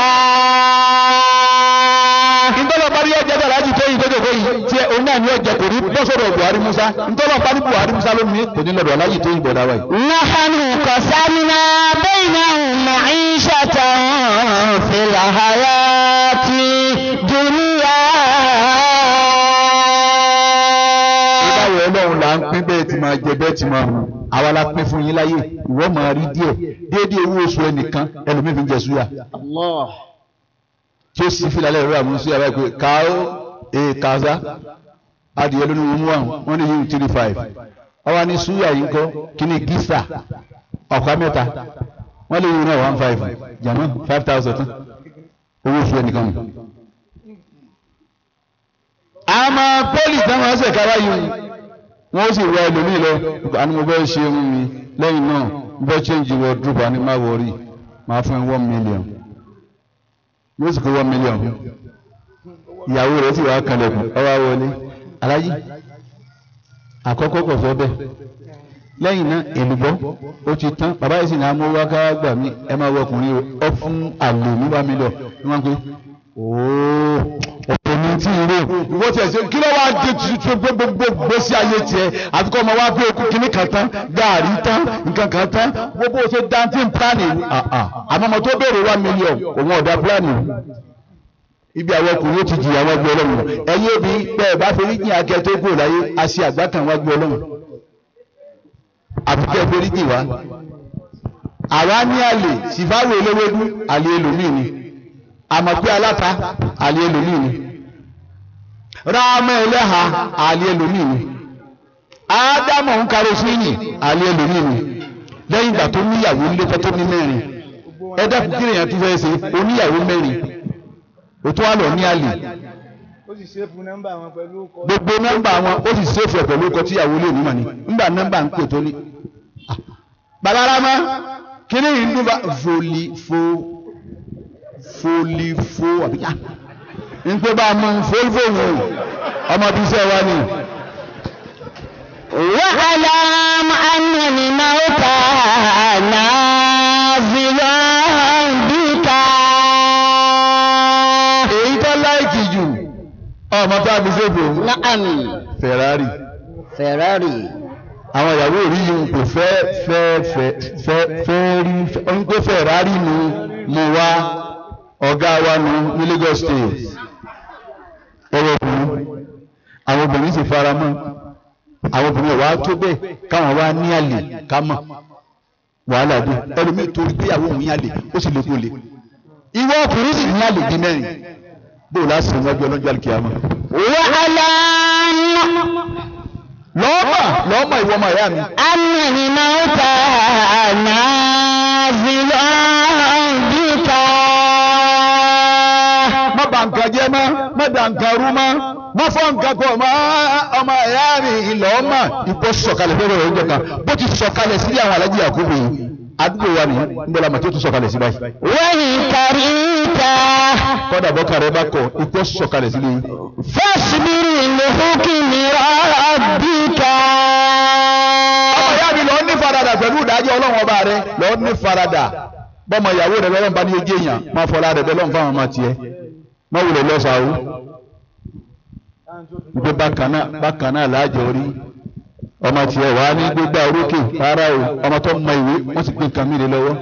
ntọ́lọ̀ bá rí ọjà bẹ̀rẹ̀ láti tó yìí tó jòkó yìí tí òun náà ní ọjà kò ní bọ́ sọ̀rọ̀ Buhari Musa ntọ́lọ̀ bá ní Buhari Musa lónìí kò ní lọ́dọ̀ aláyìí tó yìí bọ̀ dáwà yìí.
نحن قسمنا بينهم معيشة في الحياة الدنيا
ìbáwọ̀ ọlọ́run là ń pín bẹ́ẹ̀ tí máa jẹ bẹ́ẹ̀ tí máa hù àwa la pín fún yín láyé ìwọ máa rí díẹ̀ déédéé owó oṣù ẹnìkan ẹlòmíì fi ń jẹ súyà tí ó sì fi lálẹ́ ìrora àmúṣe àbá ìpè káó ee kàzá adìyẹ lónìí wọn mú àwọn wọn ní yìí three five ọwọ́ ní súyà yìí ń kọ́ kíní gísà ọ̀pá mẹ́ta wọ́n lè yìí náà one five jàmọ́ five thousand tán owó oṣù ẹnìkan nù. àmọ́ pọ́lì táwọn ọ̀sẹ̀ kára yìí wọ́n sì wọ ẹlòmíì lọ àni mo bẹ́ẹ̀ ṣe ń mi lẹ́yìn náà mo bẹ́ẹ̀ change wardrobe àni má wọrí máa fún ẹ one million yóò sì kó one million ìyàwó rẹ̀ sì wá kalẹ̀kùn ọwọ́ wọlé aláyí àkọ́kọ́ kò fẹ́ bẹ́ẹ̀ lẹ́yìn náà èlùbọ́ ó ti tán bàbá yìí sì ní amówó ká gbà mí ẹ máa wọ ọkùnrin ọ fún àlè ní one million ní wọ́n pe ooo ọ̀pọ̀ ní tí ìró ìwọ tiẹ̀ ṣe kí ló wá dé tuntun gbogbo gbèsè ayé tiẹ̀ àti kọ́ ọmọ wa pé okùn kìíní kan tán gàárì tán nǹkan kan tán gbogbo ṣe dantí pílánì àmọ́ ọmọ tó béèrè one million òun ọ̀dà pílánì ibi àwọn ọkùnrin ó ti jìyà wọn gbé ọlọ́run ẹ̀yin òbí pé ẹ̀ bá forí jìn akẹ́ tó gbò láyé a ṣe àgbá kan wá gbé ọlọ́run àbíkẹ́ forí jìn wá àwa ní àlè sífáwò eléwédú àlè ẹlòmíì ni àmọ́ pé aláta àlè ẹlòmíì ni ráàmọ́ ẹlẹ́ha àlè ẹlòmíì ni ádámọ̀ ń karosíìnì àlè ẹlòmíì ni lẹ́yìn ìgbà tó níyàwó létọ́ tó ní mẹ́rin ẹ dákun kí lèèyàn tún fẹ́ ṣe oníyàwó mẹ́rin o tún wà lọ ní àlè
ó sì ṣéèfù nọ́mbà wọn pẹ̀lú ọkọ̀
gbogbo nọ́mbà wọn ó sì ṣèfù ẹ̀ pẹ̀lú ọkọ̀ tíyàwó lè nímọ̀ ni nígbà nọ́mbà ń pè tó ní balarama kíní yìí ń dún bá foli fo foli fo àbíká ń pé bá a mú foli fo wò ọmọ bíi sẹ́ wa ni.
واعلم أن الموت نازل بك
èyí tó láìkì jù ọmọ tó a fi ṣe bò
نعم
Ferrari
Ferrari
àwọn ìyàwó rí yìí kò fẹ́ fẹ́ fẹ́ fẹ́ fẹ́ rí ń pé Ferrari nu mo wá ọ̀gá wa nu ní Lagos State ọwọ́ obìnrin àwọn obìnrin sì fara mọ́ àwọn obìnrin wa tó bẹ́ẹ̀ káwọn wá ní àlè ká mọ̀ wàhálà dé ẹlòmíì torí pé àwọn òun yàn lè ó sì lè kó lè ìwọ ọkùnrin sì ní àlè di mẹ́rin bó o láti sìn wájú ọlọ́jọ́ àlùkìyàmọ́
واعلم
lọ́ọ̀mà lọ́ọ̀mà ìwọ ọmọ ìyá mi
أن الموت نازل بك
má bà nǹkan jẹ́ mọ́ má dà nǹkan rú mọ́ má fọ́ nǹkan pọ̀ mọ́ ọmọ ẹ̀yà mi ìlọ ọmọ ipò sọ̀kalẹ̀ fẹ́rẹ̀ rẹ̀ oúnjẹ kan bó ti sọ̀kalẹ̀ sílé àwọn alájí àkóbè yìí àdúgbò wa ni nbọ̀lá màtí ó tún sọ̀kalẹ̀ sí báyìí.
وإن كرهت
kọ́dà bọ́kà rẹ̀ bá kọ̀ ipò sọ̀kalẹ̀ sílé yìí.
فاصبر لحكم ربك
ọmọ ìyá mi lọ ní faradà pẹ̀lú ìdájọ́ ọlọ́run ọba rẹ lọ ní faradà bọ́mọ ìyàwó rẹ lọ́rùn bá ní ojú èèyàn máa fọlá rẹ bẹ́ẹ̀ lọ́run fáwọn ọmọ tiẹ̀ má wulẹ̀ lọ́sàáwó gbé bákan náà bákan náà láàjọ orí ọmọ tiẹ̀ wàá ní gbégbá orókè rárá o ọmọ tó mọ ìwé wọ́n sì gbé nǹkan mìíràn lọ́wọ́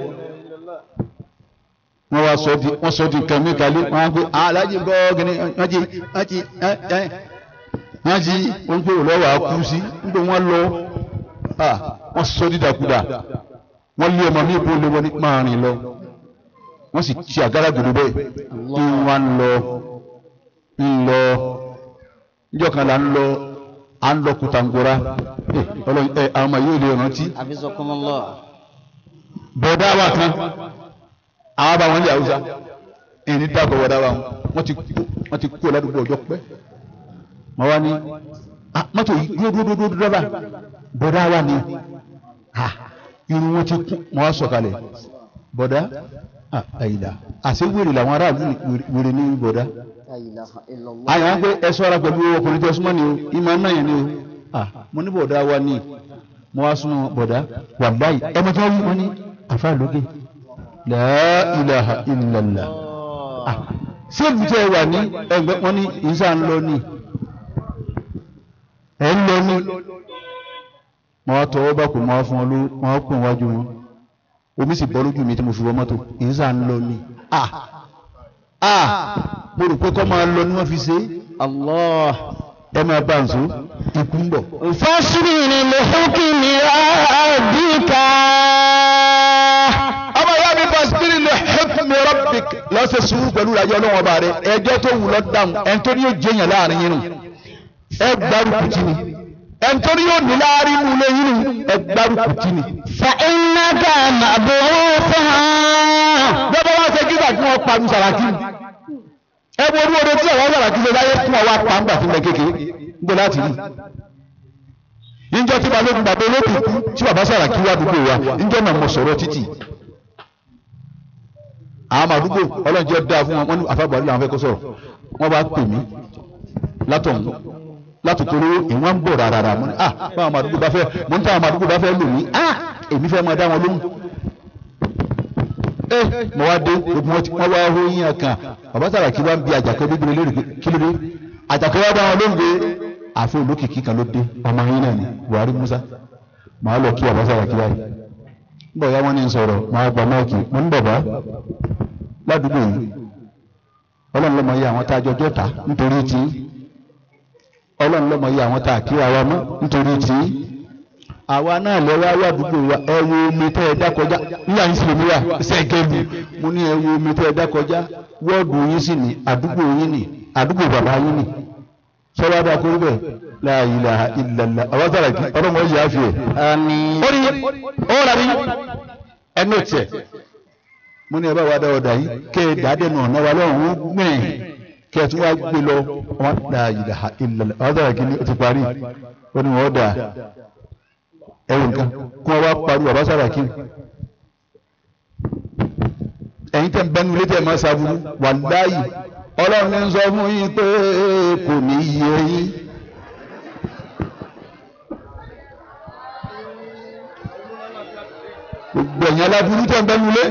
wọ́n wá sọ di wọ́n sọ di nǹkan mìíràn kalẹ̀ wọ́n á gbé aláàjì gọ́ọ̀gìnì wọ́n jí wọ́n jí ẹ́ ẹ́ wọ́n jí wọ́n gbé òlọ́wọ́ àkú sí nígbà wọ́n lọ ah wọ́n sọ dídàkudà wọ́n lé ọmọ mi bó lé wọn ní máa rìn lọ wọ́n sì ti àgádágodo bẹ́ẹ̀ kí wọ́n ń lọ ń lọ níjọ́ kan là ń lọ à ń lọ kùtàngora ẹ ọlọ́run ẹ àwọn ọmọ yóò lè rántí
حفظكم الله
bọ̀dá wa kan àwọn bá wọn lé haúsá ẹni dàgbọ̀ bọ̀dá wa wọn ti kú wọn ti kú ọ̀làdúgbò ọjọ́ pẹ́ wọn wá ní ah mọ́tò yìí dúró dúró dúró dúró bá bọ̀dá wa ni ha irun wọn ti kú wọn wá sọ̀kalẹ̀ bọ̀dá ah àyìnlá àṣẹ wèrè làwọn aráàlú ní wèrè ní bọ̀dá
لا إله إلا الله
àyàn á pé ẹ ṣọ́ra pẹ̀lú ọkùnrin tó súnmọ́ ni o ìmọ̀ náà yẹn ni o ah mo ní bọ̀dá wa ni mo wá súnmọ́ bọ̀dá wàláyì ẹ mọ̀ tí wọ́n wí wọ́n ní àfa lóge la ilaha illallah ah ṣé ibùdó ẹ wà ní ẹgbẹ́ wọn ní ìṣá ń lọ ní ẹ ń lọ ní mo wá tọwọ́ bá kò mo wá fún wọn ló mo wá pè wájú wọn omi sì bọ́ lójú mi tí mo fi wọ mọ́tò ìṣá ń lọ ní ah ah mo rò pé kọ́ máa lọ ní wọ́n fi ṣe é
الله
ẹ máa bá ń so ikú ń bọ̀.
فاصبر لحكم ربك
ọmọ ìyá mi fasbiri li hukmi rabbik lọ́sẹ̀ sùúrù pẹ̀lú ìdájọ́ ọlọ́wọ́n ọba rẹ ẹjọ́ tó wù lọ dáhùn ẹni tó ní yóò jẹyàn láàrin yín nù ẹ gbárùkù tì ní ẹni tó ní yóò ní láàrin inú ilé yín nù ẹ gbárùkù tì ní.
فإنك مبعوث
bẹ́ẹ̀ wá ṣe kíkà kí wọ́n pa ní sàràkí ẹ wo orí oore tí àwọn sàràkí ṣe láyé fún ọwọ́ apá ńgbà tí ń bẹ kékeré ń bẹ láti rí níjọ́ tí balógun bàbá olókùn kú tí bàbá sàràkí wá dúgbò wa níjọ́ náà mo sọ̀rọ̀ títì àwọn àdúgbò ọlọ́njẹ́ dáa fún wọn wọn ní àfàgbàrí làwọn fẹ́ kó sọ̀rọ̀ wọ́n bá pè mí látọ̀hún látòkòrò ìwọ̀n ń bọ̀ rárá mo ní ah báwọn àdúgbò bá fẹ́ mo ní táwọn àdúgbò bá fẹ́ lò mí ah èmi fẹ́ máa dá wọn lóhùn ẹ mo wá dé gbogbo wọn ti wọn wá hóyìn ẹ̀kan bàbá Sàràkí wá ń bi àjàkẹ́ bíbélé lórí pé kí ló dé àjàkẹ́ wá dá wọn lóhùn pé àfi olókìkí kan ló dé ọmọ yín náà ni Buhari Musa màá lọ kí bàbá Sàràkí báyìí bọ̀ ya wọ́n ní sọ̀rọ̀ máa gba máàkì mo ń bàbá ládùúgbò yìí ọlọ́run lọ́mọ yẹ àwọn tá a jọjọ́ ta nítorí tí ọlọ́run lọ́mọ yẹ àwọn tá a kíra wa mọ́ nítorí tí àwa náà lọ́wọ́ àwọn àdúgbò wa ẹ wo omi tẹ́ ẹ dá kọjá níyà yín sì lè wá sẹ́gẹ̀mù mo ní ẹ wo omi tẹ́ ẹ dá kọjá wọ́ọ̀dù yín sì ní àdúgbò yín ní àdúgbò bàbá yín ní sọ́wọ́ adá kúrú bẹ́ẹ̀ la ilaha illallah àwọn Sàràkí ọlọ́run wọ́n yìí á fi ẹ̀
آمين
ó ní ó rà ní ẹnu tiẹ̀ mo ní ẹ bá wa dá ọ̀dà yìí kẹ́ ẹ dáadé nù ọ̀nà wa lọ́rùn ó gbìn kẹ́ ẹ tún wá gbé lọ wọn la ilaha illallah àwọn Sàràkí ni ó ti parí ó ní wọn dà ẹ̀wọ̀n nǹkan kí wọ́n wá parí bàbá Sàràkí ẹ̀yin tẹ̀ ń bẹ́nu létí ẹ̀ máa ṣàbùrú wàláyì ọlọ́run ní ń sọ fún yín pé kò ní yé yín. gbogbo ẹ̀yin aláburú tẹ̀ ń bẹ́nu lé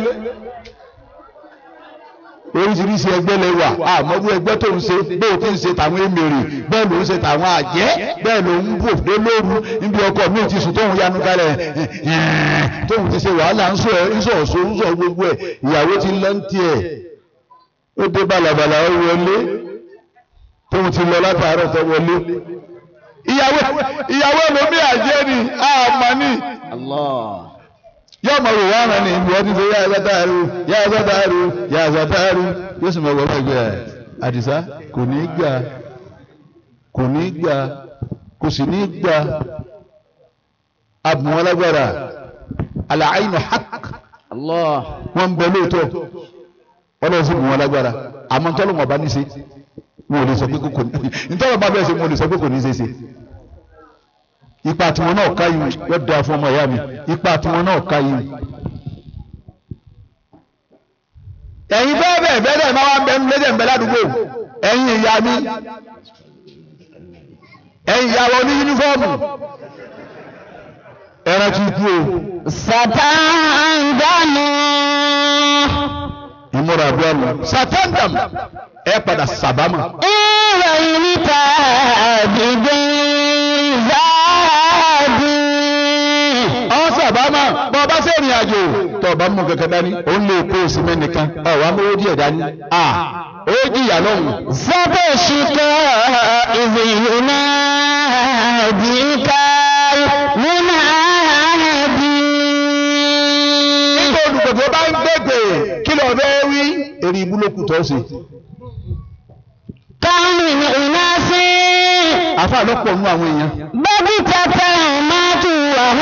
oríṣiríṣi ẹgbẹ́ lè wà àmọ́bú ẹgbẹ́ tó ń ṣe bó o ti ń ṣe tàwọn èmèrè bẹ́ẹ̀ ló ń ṣe tàwọn àjẹ́ bẹ́ẹ̀ ló ń bò dé lóru níbi ọkọ̀ mi ti sùn tóun yanu kalẹ̀ tóun ti ṣe wàhálà ń sọ ń sọ ọ̀ṣọ́ ń sọ gbogbo ẹ̀ ìyàwó ti lọ ń tiẹ̀ ó dé balabala ó wọlé tóun ti lọ látàárọ̀ tó wọlé ìyàwó ìyàwó lómi àjẹ́ ni àmọ́ ni yóò mọ wò wọ́n rán ní ibi wọ́n ti ṣe yá ẹ̀sátàárù yá ẹ̀sátàárù yá ẹ̀sátàárù yóò sì mọ wọ́n ẹgbẹ́ ẹ̀ àdìsá kò ní gbà kò ní gbà kò sì ní gbà abùn alágbára àlàáyìn hàk wọ́n ń bẹ lóòótọ́ wọ́n lọ sí bùn alágbára àmọ́ ntọ́lọ́mọ̀ bá ní ṣe wọn ò lè sọ pé kò ní ntọ́lọ́mọ̀ bá bẹ́ẹ̀ ṣe wọn ò lè sọ pé kò ní ṣe ṣe ipa tiwọn náà ká yìí yóò da fún ọmọ ìyá mi ipa tiwọn náà ká yìí. ẹ̀yin bẹ́ẹ̀ bẹ́ẹ̀ bẹ́ẹ̀ bẹ́ẹ̀ máa wá ń bẹ ń lédè ń bẹ ládùúgbò ẹ̀yin ìyá mi ẹ̀yin ìyá wa ní yúnífọ́ọ̀mù ẹran ti kú o.
sàtàndàmù.
ìmúra àbúrò mi sàtàndàmù ẹ padà sàbámà.
ìròyìn níta àdìgbò záàdì.
àwọn sábàámà bọ́ ọba sí ìrìn àjò tó ọba mú kankan dání ó ń lè kó oṣù mẹ́nìkan ọ̀wá mówó díẹ̀ dání à ó jìyà lọ́hùn.
sábà ṣìkọ́ ìzìyù náà dìíkà múnà àdì.
nígbà olùgbògbò bá ń gbègbè kí ló fẹ́ wí èrè ìbúlòkù tó ṣe.
káwọn ènìyàn sí.
àfa lọ́pọ̀ nú àwọn èèyàn.
bọ́bí tata máa tù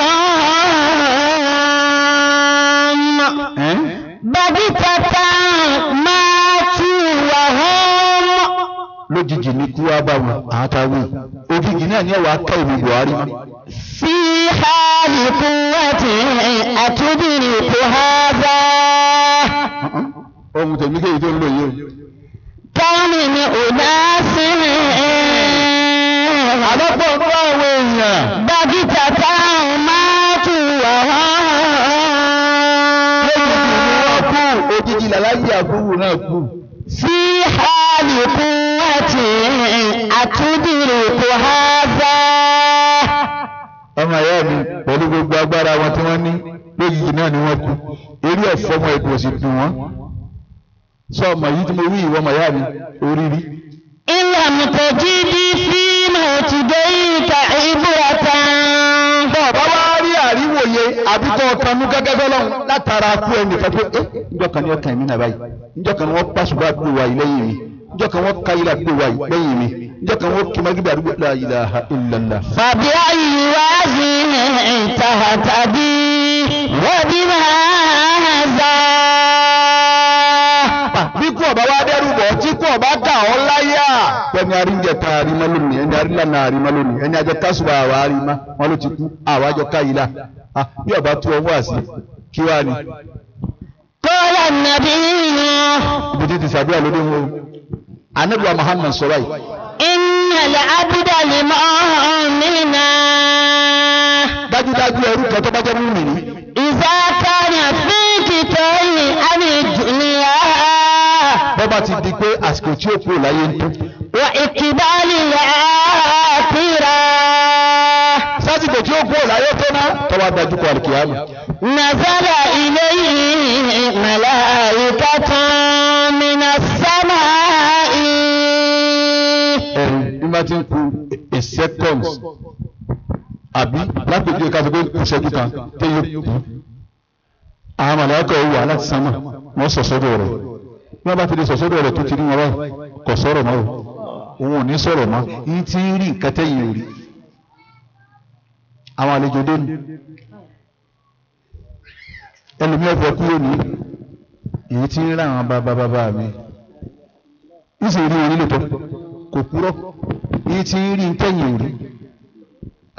wàhán.
ẹ́n?
bọ́bí tata máa tù wàhán.
lójijì ní kú wá bá wọn àtàwọn òjijì náà ní ẹwà ká ìlú Buhari mọ́.
في حال قوته أتدرك هذا
ohun tèmi kéyìí tó ń lò yìí o.
كم من أناس
àlọ́pọ̀ nú àwọn èèyàn.
بغتة ماتوا
òjijì làlájì àbúrò náà kú.
في حال قوته أتدرك هذا
ọmọ ìyá mi pẹ̀lú gbogbo agbára wọn tí wọ́n ní lójijì náà ni wọ́n kú eré ẹ̀fọ́ ọmọ ẹ̀dùn òsì dùn wọ́n. sọ ọmọ yìí tí mo wí ìwọ ọmọ ìyá mi orí rí.
إن لم تجد في موتديك عبرة
bàbá wa rí àríwòye àbí tó tanú gẹ́gẹ́ fọlọ́run látara kú ẹnì kan pé ẹ́ níjọ́ kan ni ọkàn mi náà báyìí níjọ́ kan ni wọ́n pàṣùbà àdúgbò wa yìí lẹ́yìn mi níjọ́ kan wọ́n ká ilé àdúgbò wa yìí lẹ́yìn mi níjọ́ kan wọ́n kí magídé àdúgbò la ilaha illallah.
فبأي وزن تهتدي وبماذا
bí kú ọba wa dẹ́rù bọ̀ tí kú ọba kà ọ́ láyà. ẹni aríjẹ ta àrímá lónìí ẹni arílànà àrímá lónìí ẹni ajẹ kásùbà àwa àrímá wọn ló ti kú àwa àjọ káyìlá bí ọba tó ọwọ́ àsì kí wàá ní.
قال النبي
ibi tí ti sàdúrà lóde wọn o. anabiwa Muhammad sọ báyìí.
إن العبد لمؤمن
dájúdájú ẹrú kan tó bá jẹ́ mímì ní.
إذا كان في كتاب عن الدنيا
bọ́bá ti di pé àsìkò tí ó kú láyé ń tó.
وإقبال الآخرة
sásìkò tí ó kú láyé tó ná. tọ́wọ́ dájú kọ àlùkìyàmù.
نزل إليه ملائكة من السماء
ẹ̀rù bí wọ́n ti ń ku a second àbí lápèjì ká sọ pé kù ṣẹ́jú kan téye kù. àwọn màláíkà ò wà láti sánmà wọ́n sọ sọ́dọ̀ rẹ̀ bí wọ́n bá ti lè sọ sọ́dọ̀ rẹ̀ tó ti rí wọn báyìí kò sọ̀rọ̀ mọ́ o òun ò ní sọ̀rọ̀ mọ́ yín ti ń rí nǹkan tẹ́yìn ò rí. àwọn àlejò dé ni ẹlòmíràn fẹ́ kúrò ní èyí tí ń rà àwọn bàbá bàbá mi ìsì rí wọn nílò tó kò kúrọ́ èyí tí ń rí tẹ́yìn rí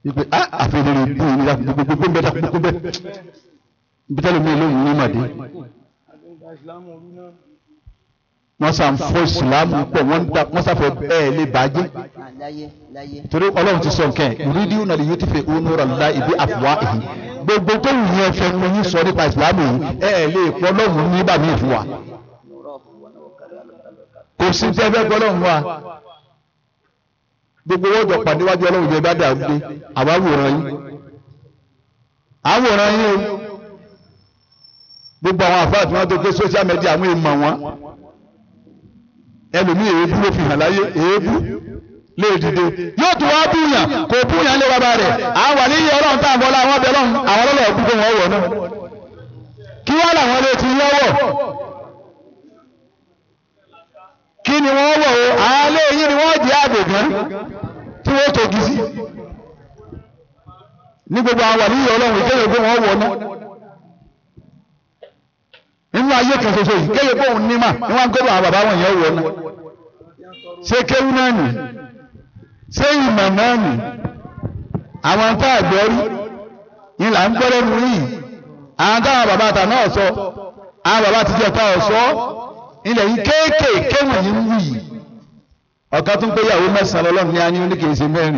ipe a àfihàn ìbú yìí nígbà gbogbo gbogbo bẹ́ẹ̀ gbogbo bẹ́ẹ̀ ibi tẹ́lẹ̀ mi lóhùn ní màdé
àdúgbò ìsìlámù olú náà
wọ́n sàn fọ́ ìsìlámù pọ̀ wọ́n dá wọ́n sàfẹ́ bẹ́ẹ̀ lè bàjẹ́
láyé láyé.
torí ọlọ́run ti sọ nǹkan ẹ̀ rídí ọ̀nà lè yóò ti fẹ́ òun rà láì ibi àfùwá èyí gbogbo tó wù yẹn fẹ́ mo yín sọ nípa ìsìlámù yìí ẹ ẹ̀ lè pọ́ lọ́run ní bàmí ìfún wa kò sí tẹ́ fẹ́ pọ́ lọ́run wa gbogbo owó jọ pàdé wájú ọlọ́run jẹ bá dàrú dé àwa wòran yín àwòrán yín o gbogbo àwọn àfáà tí wọ́n tó gbé social media àwọn èèmọ̀ wọn ẹlòmíì èébú ló fi hàn láyé èébú lè dìde yóò tún wá búyàn kò búyàn lé bàbá rẹ̀ àwọn wà níyì ọlọ́run tá à ń bọ́ láwọn ọbẹ̀ ọlọ́run àwọn ọlọ́run ọ̀gbùn wọn wọ̀ náà kí wọ́n làwọn lè ti lọ́wọ́ kí ni wọ́n wọ̀ o àwọn ilé yìí ni wọ́n jẹ́ àgbègbè tí wọ́n tó gisi ní gbogbo àwọn wà níyì ọlọ́run ìkéyè pé wọ́n wọ̀ náà nínú ayé kan ṣoṣo yìí kéyè pé òun ní mà ní wọ́n ń gbọ́dọ̀ àwọn bàbá wọn yẹn wọ̀ náà ṣé kéwú náà nì ṣé ìmọ̀ náà nì àwọn tá a gbọ́ rí ni là ń gbọ́dọ̀ nù yìí àwọn táwọn bàbá àtà náà sọ àwọn bàbá àtijọ́ ta ọ̀sọ́ ilẹ̀ yìí kéékèèké wọ̀nyí ń wù yìí ọ̀kan tó ń pé ìyàwó mẹ́sàn-án lọ́lọ́run ní a ní oníkèéṣe mẹ́rin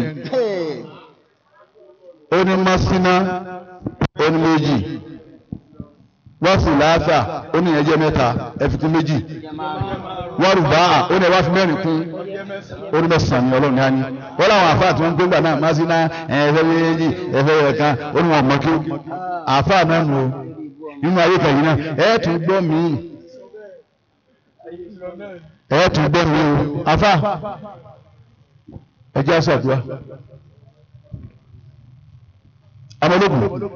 ó ní mọ́síná ó ní méjì wọ́n sì láàfà ó ní ẹjẹ́ mẹ́ta ẹ̀fikún méjì wọ́n rù bá a ó ní ẹwà fi mẹ́rin kún ó ní mẹ́sàn-án ní ọlọ́run ní á ní wọ́n láwọn àfáà tí wọ́n ń gbégbà náà máa sí náà ẹ̀fẹ́ méjì ẹ̀fẹ́ ẹ̀kan ó ní wọn mọ̀ kí àfáà náà nù ó nínú ayé kẹyìn náà ẹ̀ tún gbọ́ míì ẹ̀ tún gbọ́ míì o àfáà ẹ̀jẹ̀ àṣàdúrà ọmọlógún.